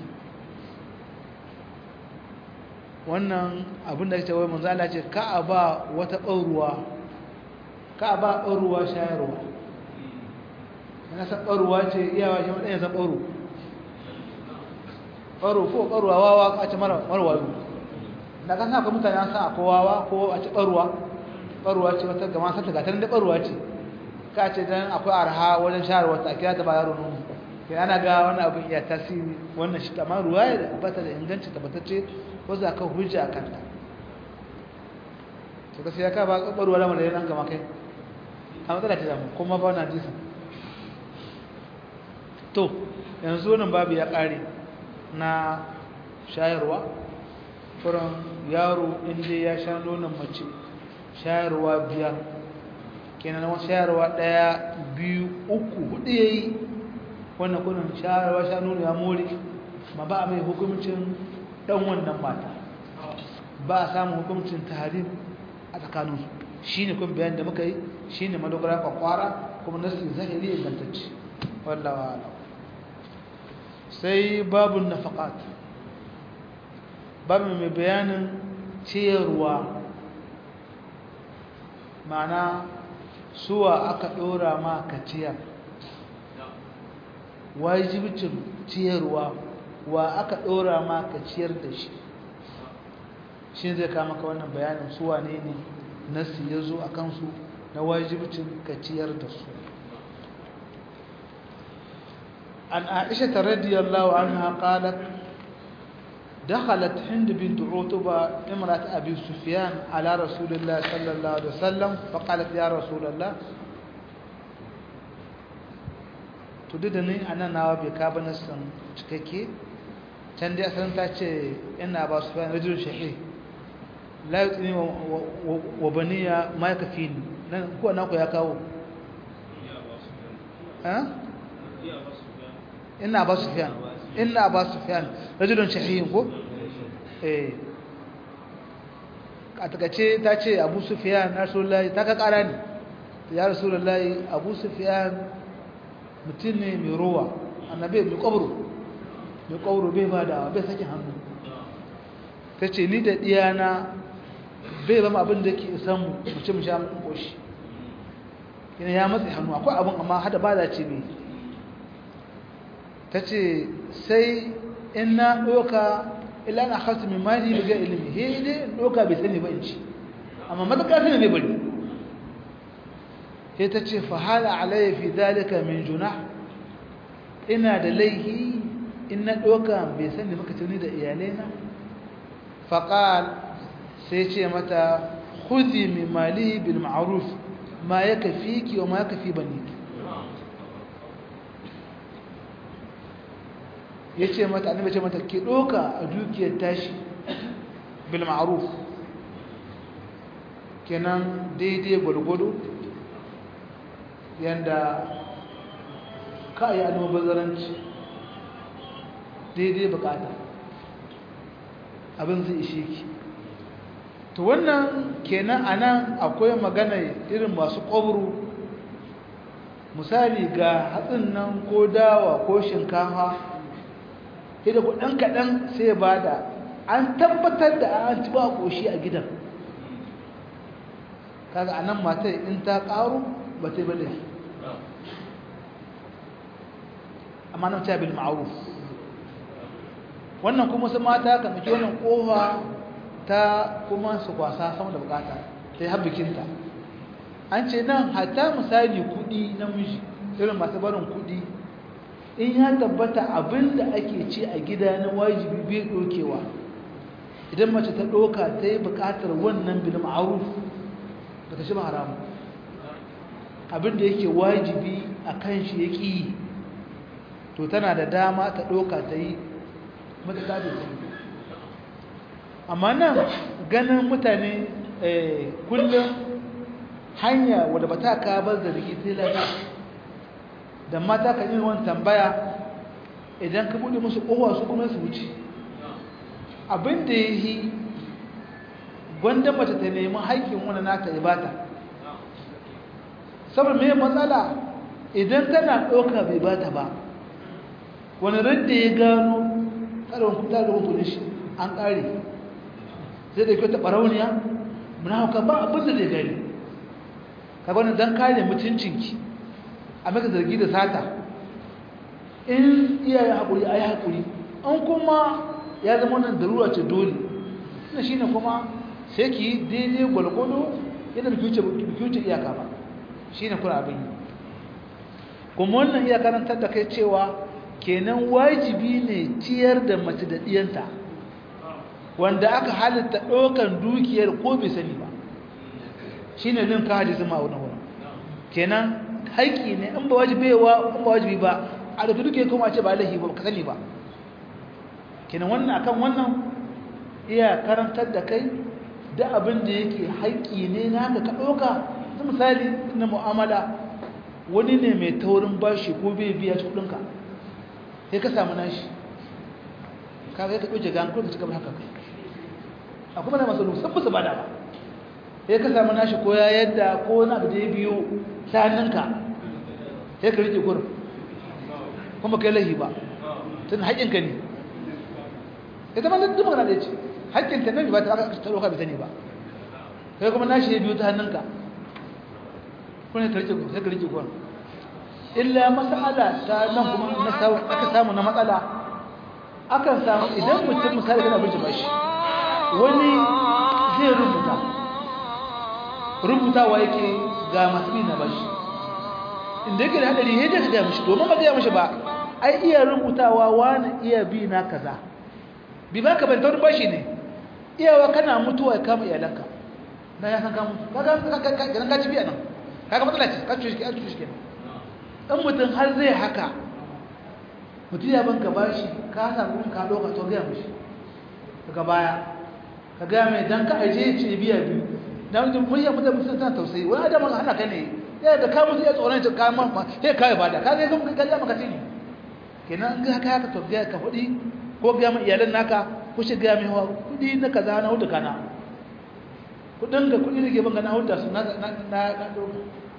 wannan abin da ke wai manzala ce ka a ba wata ɓauruwa ka ka ba ɓaruwa shayarwa yana san ɓaruwa ce iyawa shi maɗaya san ɓaru ɓaru ko ɓaruwa wawa a ce mara wayo da kan haka mutane an san akwai wawa ko a ce ɓaruwa ɓaruwa ce wata gama sata gatarin da ɓaruwa ce ka ce don akwai arha wajen shayarwa ta kira ta ba yaro nono kai ana ga wani abin iya tasiri wannan shi amma ruwa ya ba ta da inganci tabbatacce ko za ka hujja a kanta to gaskiya ka ba ɓaruwa lamar da ya nan gama kai a matsala ta damu kuma ba na jisa to yanzu wannan babu ya ƙare na shayarwa furan yaro inda ya sha nonon mace shayarwa biyar kenan wani shayarwa ɗaya biyu uku hudu ya yi wannan kunan shayarwa sha nono ya more ma ba a mai hukumcin ɗan wannan mata ba a samun hukumcin taharim a tsakaninsu shi ne kuma bayan da muka yi shi ne madogara kwakwara kuma nasi zahiri ingantacce wallawa ala sai babun nafaƙat babu mai bayanin ciyarwa ma'ana suwa aka ɗora ma ka ciyar wajibcin ciyarwa wa aka ɗora ma ka ciyar da shi shi zai kama ka wannan bayanin suwa ne ne nasi ya zo a kansu na wajibcin kaciyar da su an aisha ta radiyallahu anha qalat دخلت هند بنت عتبة امرأة أبي سفيان على رسول الله صلى الله عليه وسلم فقالت يا رسول الله تددني أنا ناوى بكابن السن تككي تندي أسلم تاتي إن أبا سفيان رجل شحيح la yutsini wa baniya ma ya kafi ni nan ko na ku ya kawo ina ba sufyan ina ba sufyan rajulun shahiyin ko eh a takace ta ce abu sufyan rasulullahi ta ka kara ne ya rasulullahi abu sufyan mutum ne mai ruwa annabi mai kwabro mai kwabro bai ba da bai sakin hannu ta ce ni da diyana bai zama abin da ke isan mu ce mu sha mun koshi yana ya matsa hannu akwai abin amma hada ba da ce bai ta ce sai in na ɗoka ila na hasu mai mali biga ilimi he ne in ɗoka bai sani ba in ci amma matuƙa sani bai bari sai ta ce fahala alayya fi dalika min juna ina da laihi in na ɗoka bai sani maka tuni da iyalaina faƙal sai ce mata khudhi min mali bil ma'ruf ma yakfiki wa ma yakfi baniki yace mata annabi ce mata ki doka a dukiyar tashi bil ma'ruf kenan daidai gwargwado yanda ka yi almubazzaranci daidai bukata abin zai ishe ki to wannan kenan anan akwai magana irin masu ƙwabru misali ga hatsin nan ko dawa ko shinkafa da kuɗin kaɗan sai ba da an tabbatar da an ci ba ƙoshi a gidan kaga anan matar in ta ƙaru ba ta yi ba laifi amma nan ta bil ma'ruf wannan kuma su mata kan ɗauki wannan ƙofa ta kuma su kwasa sama da bukata ta yi habbikinta an ce nan hatta misali kuɗi namiji irin masu barin kuɗi in ya tabbata abin da ake ci a gida na wajibi bai ɗokewa idan mace ta ɗoka ta yi buƙatar wannan bil ma'ruf ba ta shi ba haramu abin da yake wajibi a kan shi ya ƙi to tana da dama ta ɗoka ta yi matuƙa da ta amma nan ganin mutane kullum hanya wadda ba ta kabar da rigi sai lafiya da mata kan yi wani tambaya idan ka buɗe musu ƙowa su kuma su wuce abin da ya yi gwanda mace ta nemi haƙƙin wani nata ya bata saboda mai matsala idan tana ɗauka bai bata ba wani radda ya gano ƙarfin kuta da wani shi an ƙare zai da kyauta ɓarauniya muna hauka ba abin da zai gani kaga wannan dan kare mutuncinki a maka zargi da sata in iyaye hakuri ayi hakuri an kuma ya zama wannan darura ce dole ina shine kuma sai ki daidai gwalgwado yadda biki wuce iyaka ba shine kuna abin yi kuma wannan iya karantar da kai cewa kenan wajibi ne ciyar da mace da diyanta wanda aka halitta ɗaukan dukiyar ko bai sani ba shine nin ka hadisi ma wannan wurin kenan haƙƙi ne in ba wajibi ba in ba wajibi ba a da dukiyar kuma ce ba lahi ba ka sani ba kenan wannan akan wannan iya karantar da kai da abin da yake haƙƙi ne naka ka ɗauka misali na mu'amala wani ne mai taurin bashi ko bai biya kudinka sai ka samu nashi ka ga ka ɗauke gan kuma ka cika haka kai a kuma na masu sun musu bada ba sai ka samu nashi ko ya yadda ko wani abu da ya biyo ta hannunka sai ka rike gurin kuma kai lahi ba tun haƙƙinka ne ita ma duk magana da ce haƙƙinta ne ba ta aka ta ɗauka bai sani ba kai kuma nashi ya biyo ta hannunka kuna ka rike sai ka rike gurin illa mas'ala ta nan kuma na samu aka samu na matsala akan samu idan mutum misali kana bin bashi wani zai rubuta rubutawa yake ga masu bi na bashi inda yake da hadari yadda ka gaya mishi domin ba gaya mishi ba ai iya rubutawa wani iya bi na kaza bi ba ka banta wani bashi ne iyawa kana mutuwa ya kama iyalanka na ya san ka mutu kaga ka ci biya nan kaga matsala ce ka cuci an cuci kenan in mutum har zai haka mutum ya banka bashi ka samu ka doka to ga mishi daga baya ka ga mai dan ka aje ce biya biyu dan mutum mun ya mutum sun tana tausayi wani adam hana ka ne ya da ka mutu ya tsoron ta ka ma sai ka yi bada ka zai zama ka maka tini kenan in ga haka haka to ga ka hudi ko ga mu iyalan naka ko shi ga mai hawa kudi na kaza na hudu kana kudin da kudi da ke banga na hudu su na na na doka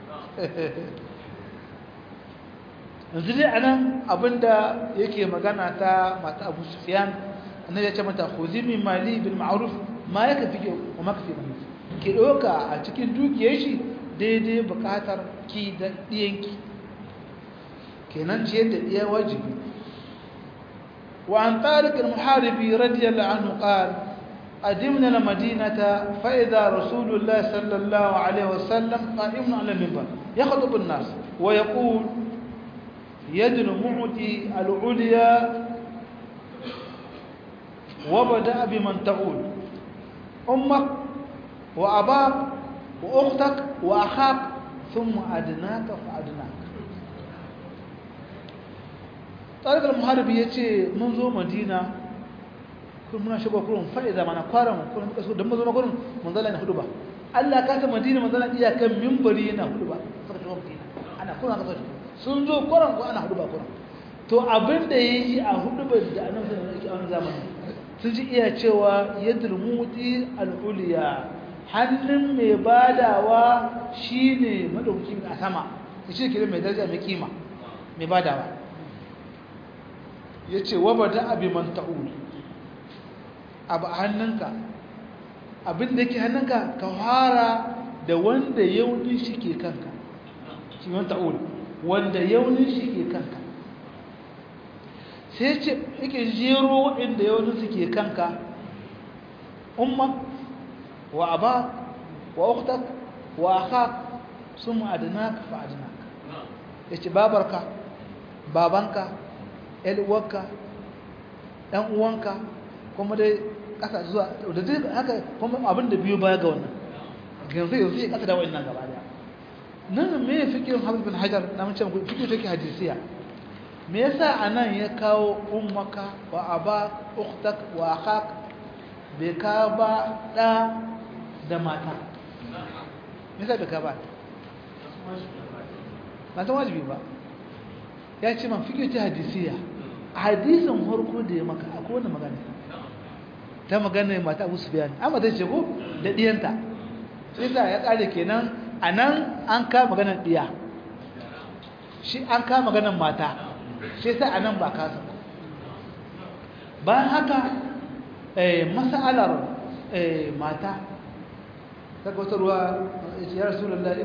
yanzu dai a nan abinda yake magana ta mata abu sufiyan annabi ya ce mata khuzi min mali bil ma'ruf ma yaka fi wa ma kafi mani ki doka a cikin dukiyar shi daidai bukatar ki da diyanki kenan ce da diya wajibi wa an tariq al muharibi radiyallahu anhu qala قدمنا المدينة فإذا رسول الله صلى الله عليه وسلم قائم على المنبر يخطب الناس ويقول يد المعطي العليا وبدأ بمن تعول أمك وأباك وأختك وأخاك ثم أدناك فأدناك طارق المحارب يتي منذ مدينة kun muna shigo kurun fa'iza mana kwaran kun muka so dan mazo magurin manzala na hudu ba Allah ka ta Madina manzala iya kan minbari yana hudu ba saka shigo Madina ana kuna ka sun zo kwaran ko ana hudu ba kwaran to abin da yayi a hudu ba da annabi sallallahu alaihi wasallam zamani sun ji iya cewa yadul muti al-uliya hannun mai badawa shine madauki a sama shi ke mai daraja mai kima mai badawa yace wabada abi man ta'ul abu a hannunka abin da yake hannunka ka fara da wanda yaunin shi ke kanka shi wani ta'ul wanda yaunin shi ke kanka sai ce yake jero waɗanda yaunin su ke kanka umma wa aba wa uktak wa akhak sun ma'adinaka fa adinaka ya ce babarka babanka uwarka ɗan uwanka kuma dai ƙasa zuwa da duk haka kuma abin da biyu baya ga wannan yanzu yanzu ya ƙasa da wa'annan gaba daya nan me ya fikirin hafiz bin hajar na mace muku fikir take hadisiya me yasa anan ya kawo ummaka wa aba ukhtak wa akhak bai ka ba da da mata me yasa bai ka ba mata wajibi ba ya ce man fikir ta hadisiya a hadisin harko da ya maka akwai wani magana ta magana mata abu su biya amma zai ce ko da diyanta sai sa ya kare kenan a nan an ka maganar diya shi an ka maganar mata sai sa a nan ba kasa bayan haka masalar mata ta wata ruwa ya rasu lalla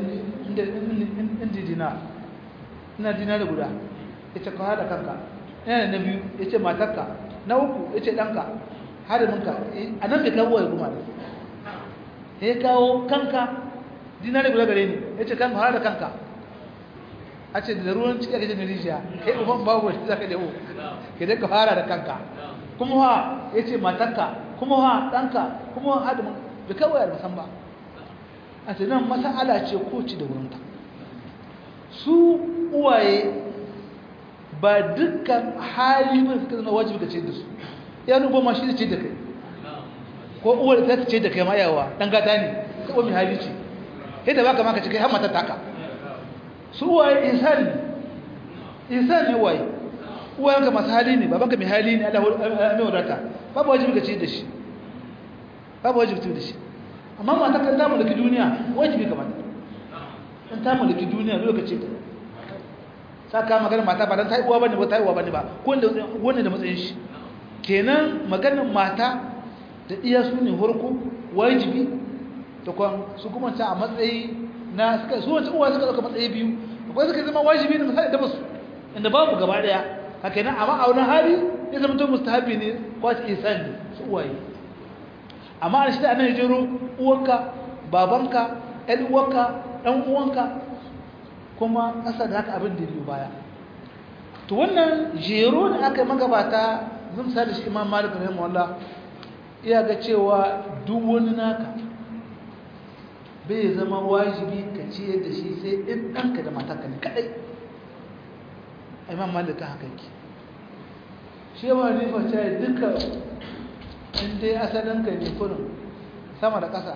inda inda dina ina dina da guda yace ka hada kanka ina na biyu yace matarka na uku yace danka hariminka anan bai kawo ya kuma da ya kawo kanka dina da guda gare ni yace kanka hada kanka a ce da ruwan ciki ake jin rijiya kai uban babu wani zaka dawo ke da ka fara da kanka kuma wa yace matarka kuma wa danka kuma wa hadimin bai kawo ya musan ba a ce nan masa'ala ce ko ci da wurinta su uwaye ba dukkan hali ba suka zama wajibi ka ce da su ya nubo ma shi da ce da kai ko uwar ta ce da kai ma yawa dan gata ne ta mai hali ce sai da baka maka ce kai har mata taka su uwaye insani insani uwaye uwayenka masu hali ne babanka mai hali ne Allah mai wadata babu wajibi ka ce da shi babu wajibi da shi amma mata kan ta mulki duniya wajibi ka mata in ta mulki duniya lokacin ta saka magana mata ba dan ta uwa bane ba ta uwa bane ba ko wanda da matsayin shi kenan maganar mata da iya su ne horko wajibi to kwan su kuma ta a matsayi na suka su wancan uwa suka dauka matsayi biyu akwai suka zama wajibi ne misali da basu inda babu gaba daya haka nan amma a wani hali ya zama to mustahabi ne ko ta ihsan ne su uwaye amma a shi da anan jero uwarka babanka ɗan uwarka ɗan uwanka kuma ƙasa da haka abin da biyu baya to wannan jero da aka magabata zan sa da shi imam malik rahimahullah iya ga cewa duk wani naka bai zama wajibi ka ciyar da shi sai in ɗanka da matarka ne kaɗai imam malik haka yake shi yawa rifa ce duka in dai asalinka ne kurin sama da ƙasa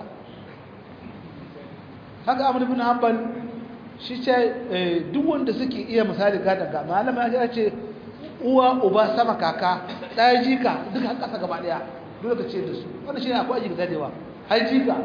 haka amur bin hanbal shi ce duk wanda suke iya misali gadon ga malama ya ce uwa uba sama kaka ɗaya jika duka har ƙasa gaba ɗaya dole ka ce da su wanda shi ne akwai aji ga dadewa har jika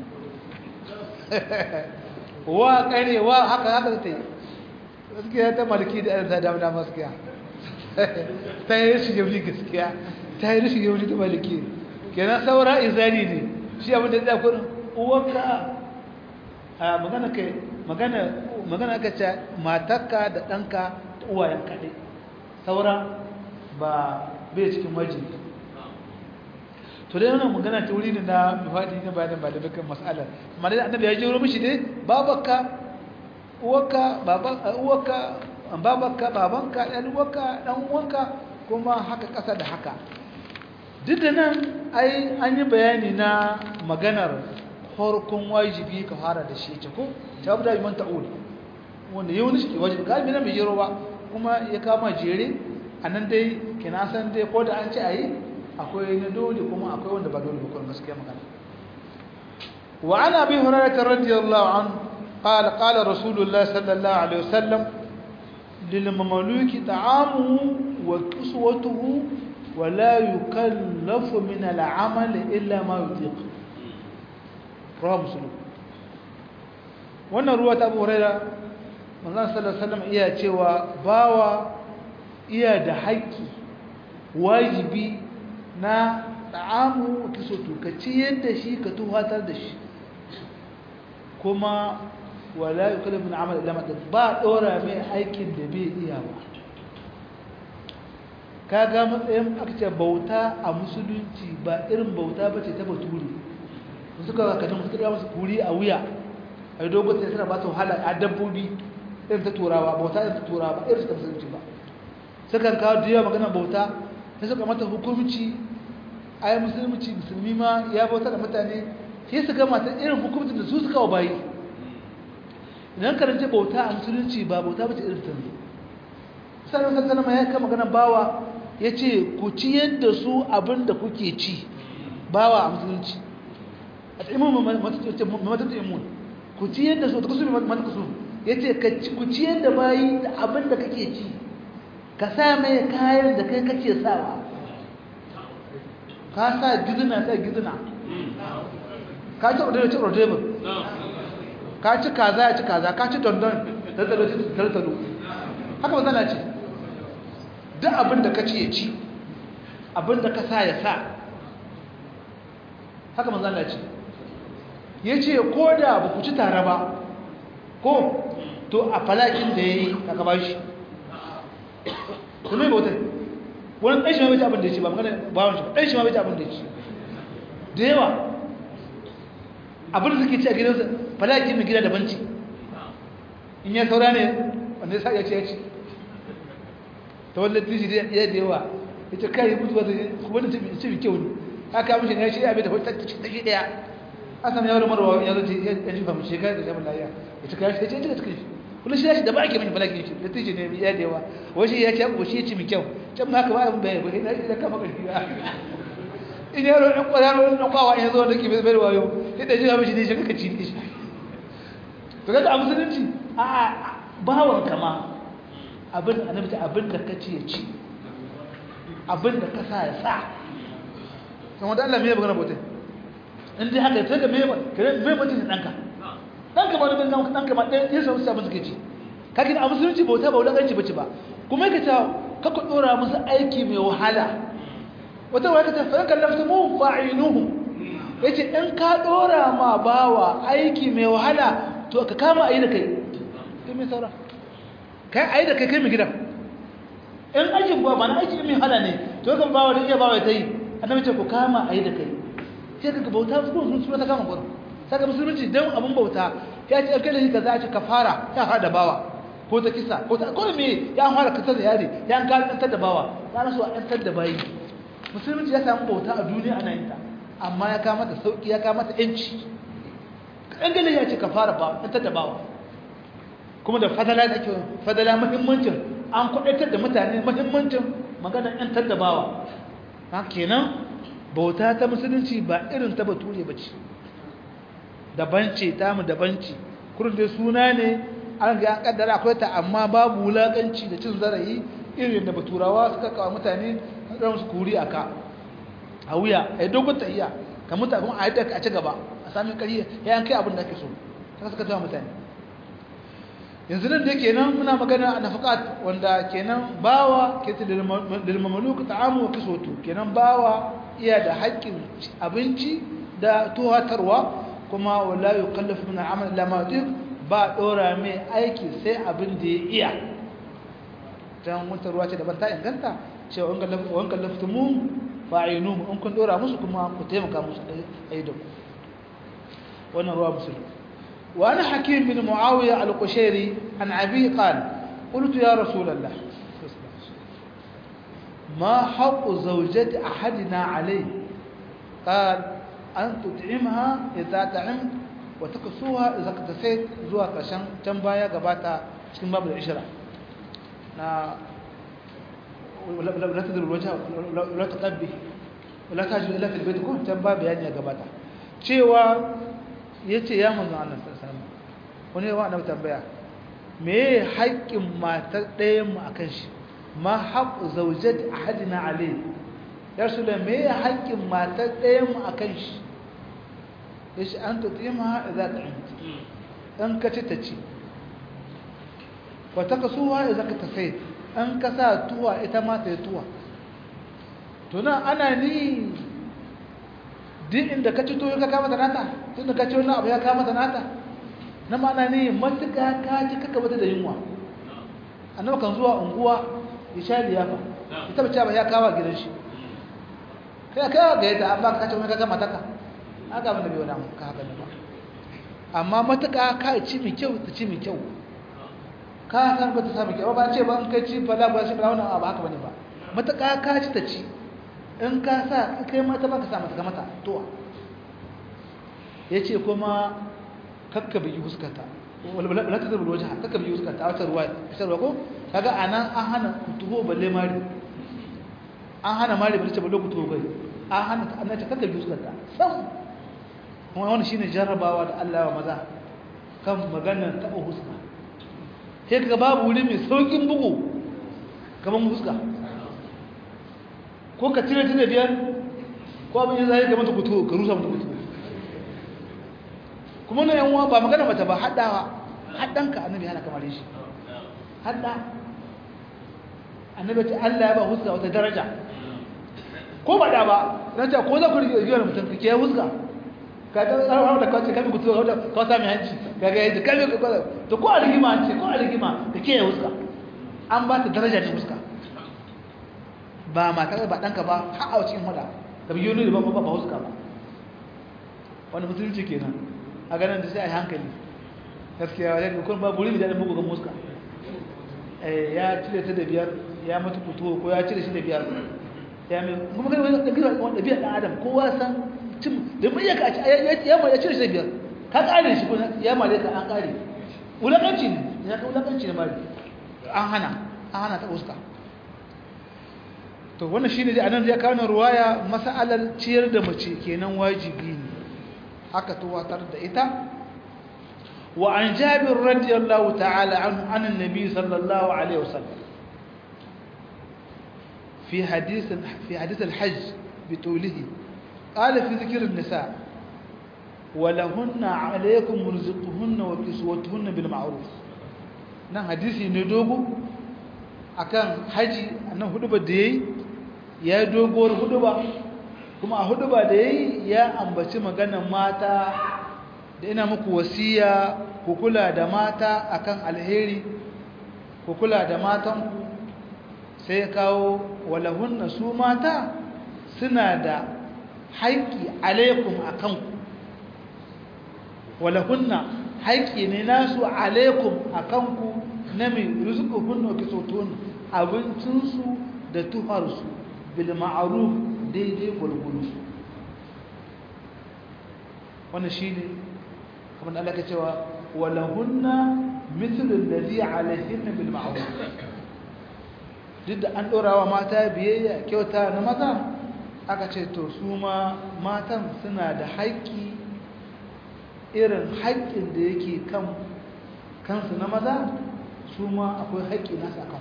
wa ƙare wa haka haka ta yi gaskiya ta maliki da ɗan ta damu dama gaskiya ta yi rashin yauni gaskiya ta yi rashin yauni ta maliki kenan saura izari ne shi abin da ya kurin uwanka a magana kai magana magana ka ce matarka da ɗanka da uwayen kaɗai saura ba bai cikin wajibi to dai wannan magana ta wuri ne na mifadi na bayanin ba da dukkan mas'alar amma dai annabi ya jero mishi dai babarka uwarka baban uwarka babarka babanka ɗan uwarka ɗan uwanka kuma haka ƙasa da haka duk da nan ai an yi bayani na maganar farkon wajibi ka fara da shi ce ko ta abu da yi manta uli wanda yau ne shi wajibi galibi na mai jero ba kuma ya kama jere a nan dai kina san dai ko da an ce a yi akwai na dole kuma akwai wanda ba dole ba gaskiya magana wa ana bi hurairah radiyallahu anhu قال قال رسول الله صلى الله عليه وسلم للمملوك طعامه وكسوته ولا يكلف من العمل إلا ما يطيق رواه مسلم wannan ruwa ta abu huraira manzon sallallahu alaihi wasallam iya cewa bawa iya da haƙƙi wajibi na ta'amu kisoto ka ci yadda shi ka tuhatar da shi kuma wala yukallifu min amal illa ma ba dora mai aikin da bai iya ba kaga matsayin aka ce bauta a musulunci ba irin bauta ba ce ta bature suka ka kan suka musu kuri a wuya a yi dogon sai suna ba su wahala a dabbobi irin ta turawa bauta irin ta turawa ba irin ta musulunci ba sukan kawo da yawa maganar bauta sai suka mata hukumci a yi musulunci musulmi ma ya bauta da mutane sai su gama ta irin hukumcin da su suka wa bayi idan karance bauta a musulunci ba bauta ba ce irin ta ne sallallahu alaihi wasallam ya kama maganar bawa ya ce ku ci yadda su abin da kuke ci bawa a musulunci a taimun matattu imun ku ci yadda su ta kusur matattu ya ce ku ci yadda bayi da abin da kake ci ka sa mai kayan da kai kake sawa ka sa gizina sa gizina ka ci ordebe ci ordebe ka ci kaza ya ci kaza ka ci dondon tattalo ci tattalo haka ba zana ce duk abin da ka ci ya ci abin da ka sa ya sa haka manzan Allah ce ya ce ko da ba ku ci tare ba ko to a falakin da yayi aka ba shi kuma bautar wani ɗan shi ma bai ci abin da ya ci ba magana bawon shi ɗan shi ma bai ci abin da ya ci da yawa abin da suke ci a gidansa falaki mai gida daban ci in ya saura ne wanda ya sa ya ci ya ci ta wanda tishi da ya da yawa ya ce kai mutu wata wani ci mai kyau ne haka mishi ne shi ya bai tafi ta shi ɗaya an sami yawon marwa ya zo ya ji famu shekara da shamun lafiya ya ci kayan shi ya ce ya ci shi kullum shi ya shi da ba ake mai falaki shi da tishi ne ya da yawa wai shi ya ci abu shi ya ci mai kyau can ma haka ba abin bayan ba ya kama ƙarfi ba in yaro ɗan ƙwararro ɗan kwawa ya zo da ke bai wayo yadda ji hamishi ne shi kaka ci ne shi to kaga a musulunci a bawan kama abin da annabi abin da ka ci ya ci abin da ka sa ya sa kan wanda Allah me ya magana bautai in dai haka sai ka me kare me mutum ɗanka ɗanka ba da bin ɗanka ma ɗaya ya samu sabon suke ci kake a musulunci bauta ba wulaƙanci bace ba kuma yake ta kaka ɗora musu aiki mai wahala wata wata ta fa kallafta mu fa'inuhu yace in ka dora ma bawa aiki mai wahala to ka kama ayi da kai kai mai saura kai ayi da kai kai mai gidan in aikin ba na aiki mai wahala ne to kan bawa da iya bawa ta yi annabi ce ku kama ayi da kai sai ka bauta su sun suna ta kama gurin saka musulunci dan abun bauta ya ce kai da shi kaza ce kafara ya hada bawa ko ta kisa ko ta ko me ya fara kasa da yare ya ka tantar da bawa ya rasu a tantar da bayi musulunci ya samu bauta a duniya ana yin ta amma ya kama ta sauki ya kama ta yanci kaɗan gane ya ce ka fara ba ta da bawa kuma da fadala da ke fadala mahimmancin an kwaɗaitar da mutane mahimmancin maganar ‘yantar da bawa ha kenan bauta ta musulunci ba irin ta bature ba ce daban ce ta mu daban ce kurin dai suna ne an ga an kaddara akwai ta amma babu wulaƙanci da cin zarafi irin da baturawa suka kawo mutane ɗan su kuri a ka a wuya a yi dogon tahiya ka mutu kuma a yi a ci gaba a sami ƙari ya yankai abin da ake so ta suka tawa mutane yanzu nan da kenan muna magana a nafakat wanda kenan bawa ke ta dalmamalu ka ta'amu wa kisoto kenan bawa iya da haƙƙin abinci da tuhatarwa kuma wala yukallafu min al'amal illa ma ba dora mai aiki sai abin da ya iya dan wata ruwa ce daban ta inganta cewa in kallafta mu fa'inu in kun dora musu kuma ku taimaka musu ai da ku wannan ruwa musulun wa ana hakim bin muawiya al-qushairi an abi qala qultu ya rasulullah ما حق زوجة أحدنا عليه قال أن تطعمها إذا طعمت وتكسوها إذا اكتسيت زوا كشان تنبايا قباتا cikin babu da ishira na wala tadru alwajha wala taqabbi wala tajid illa fil bayt kun tan babu yani ya gabata cewa yace ya manzo Allah sallallahu alaihi wasallam wani yawa annabi tambaya me haƙƙin matar ɗayan mu akan shi ma haqqu zawjati ahadina alayhi ya rasulullah me haƙƙin matar ɗayan mu akan shi yace an tutima idza ta'amta dan ka ci ta ci wa takasuha idza ka tasayt an ka sa tuwa ita ma ta yi tuwa to nan ana ni duk inda ka ci to ka kama da nata tunda ka ci wani abu ya kama da nata na ma'ana ne matuƙa ka ci kaka bata da yunwa annabi kan zuwa unguwa ya sha liyafa ita bace ba ya kawo gidan shi kai ka ga yadda an baka kace wani kaga mataka haka abin da bai wani ka haka ne ba amma matuƙa ka ci mai kyau ta ci mai kyau ka san ba ta sami kyau ba ce ba in kai ci fala ba shi ba wannan abu haka bane ba matuƙa ka ci ta ci in ka sa kai mata baka sa mata mata to yace kuma kakka bi huskata wala ta zubul wajha kakka bi huskata a wata ruwa ta ruwa ko kaga anan an hana kutubo balle mari an hana mari balle ce balle kutubo kai an hana an ta kakka bi huskata sam kuma wannan shine jarrabawa da Allah wa maza kan maganar taba huska sai kaga babu wuri mai saukin bugu kaman huska ko ka tire tire biyar ko abin ya zai ga mata kutubo ka rusa mata kutubo kuma na yan ba magana mata ba haddawa haddanka annabi hana kamar shi hadda annabi ta Allah ya ba huska wata daraja ko ba da ba nace ko za ku rige rige mutum kake ya huska ka ga tsawon da kawace kami kutu da kawasa mai hanci ka ga yadda kami ka kawasa to ko a rigima hanci ko a rigima ka kiyaye huska an ba ta daraja ne huska ba mata ba ɗanka ba har a cikin hada ka biyo ne da ba ba huska ba wani musulunci kenan a ganin da sai a yi hankali gaskiya wajen kun ba buri da mugu ga muska ya cire ta da biyar ya mutu fito ko ya cire shi da biyar ya mai kuma kai wani ɗabi'a wani ɗabi'a ɗan adam kowa san cin da mai yaka ya ma ya cire shi da biyar ka ƙare shi kuma ya ma ka an ƙare wulaƙanci ne ya ka wulaƙanci ne ma an hana an hana ta uska to wannan shine dai anan ya kawo ruwaya mas'alar ciyar da mace kenan wajibi ne aka tuwatar da ita وعن جابر رضي الله تعالى عنه عن النبي صلى الله عليه وسلم في حديث في حديث الحج بطوله قال في ذكر النساء ولهن عليكم رزقهن وكسوتهن بالمعروف nan hadisi ne dogo akan haji annan huduba da yayi ya doguwar huduba kuma a huduba da yayi ya ambaci maganar mata da ina muku wasiya ku kula da mata akan alheri ku kula da matanku sai kawo walahunna su mata suna da haƙƙi alaikum akan ku walahunna haƙƙi ne nasu alaikum akan ku na mai rizquhunna kisotun abincinsu da tuharsu bil ma'ruf daidai gurguru wannan shine kamar da Allah ke cewa walahunna mithlu alladhi alayhinna bil ma'ruf duk da an dora wa mata biyayya kyauta na maza aka ce to su ma matan suna da haƙƙi irin haƙƙin da yake kan kansu na maza su ma akwai haƙƙi nasu akan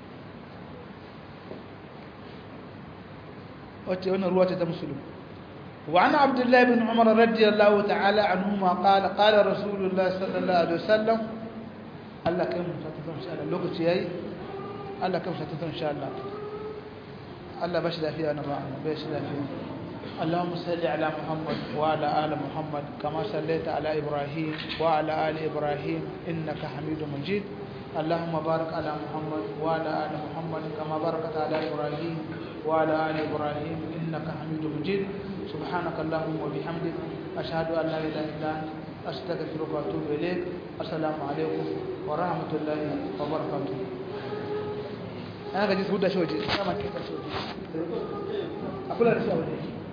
wacce wannan ruwa ce ta musulun وعن عبد الله بن عمر رضي الله تعالى عنهما قال قال رسول الله صلى الله عليه وسلم الله كم ستتم إن شاء الله لوكتي هاي الله كم ستتم إن شاء الله الله باش لا فيها أنا باش لا فيها اللهم صل على محمد وعلى آل محمد كما صليت على إبراهيم وعلى آل إبراهيم إنك حميد مجيد اللهم بارك على محمد وعلى آل محمد كما باركت على إبراهيم وعلى آل إبراهيم إنك حميد مجيد سبحانك اللهم وبحمدك أشهد أن لا إله إلا أنت أستغفرك وأتوب إليك السلام عليكم ورحمة الله وبركاته أنا قد يسود شوجي أنا ما كنت شوجي أقول لك شوجي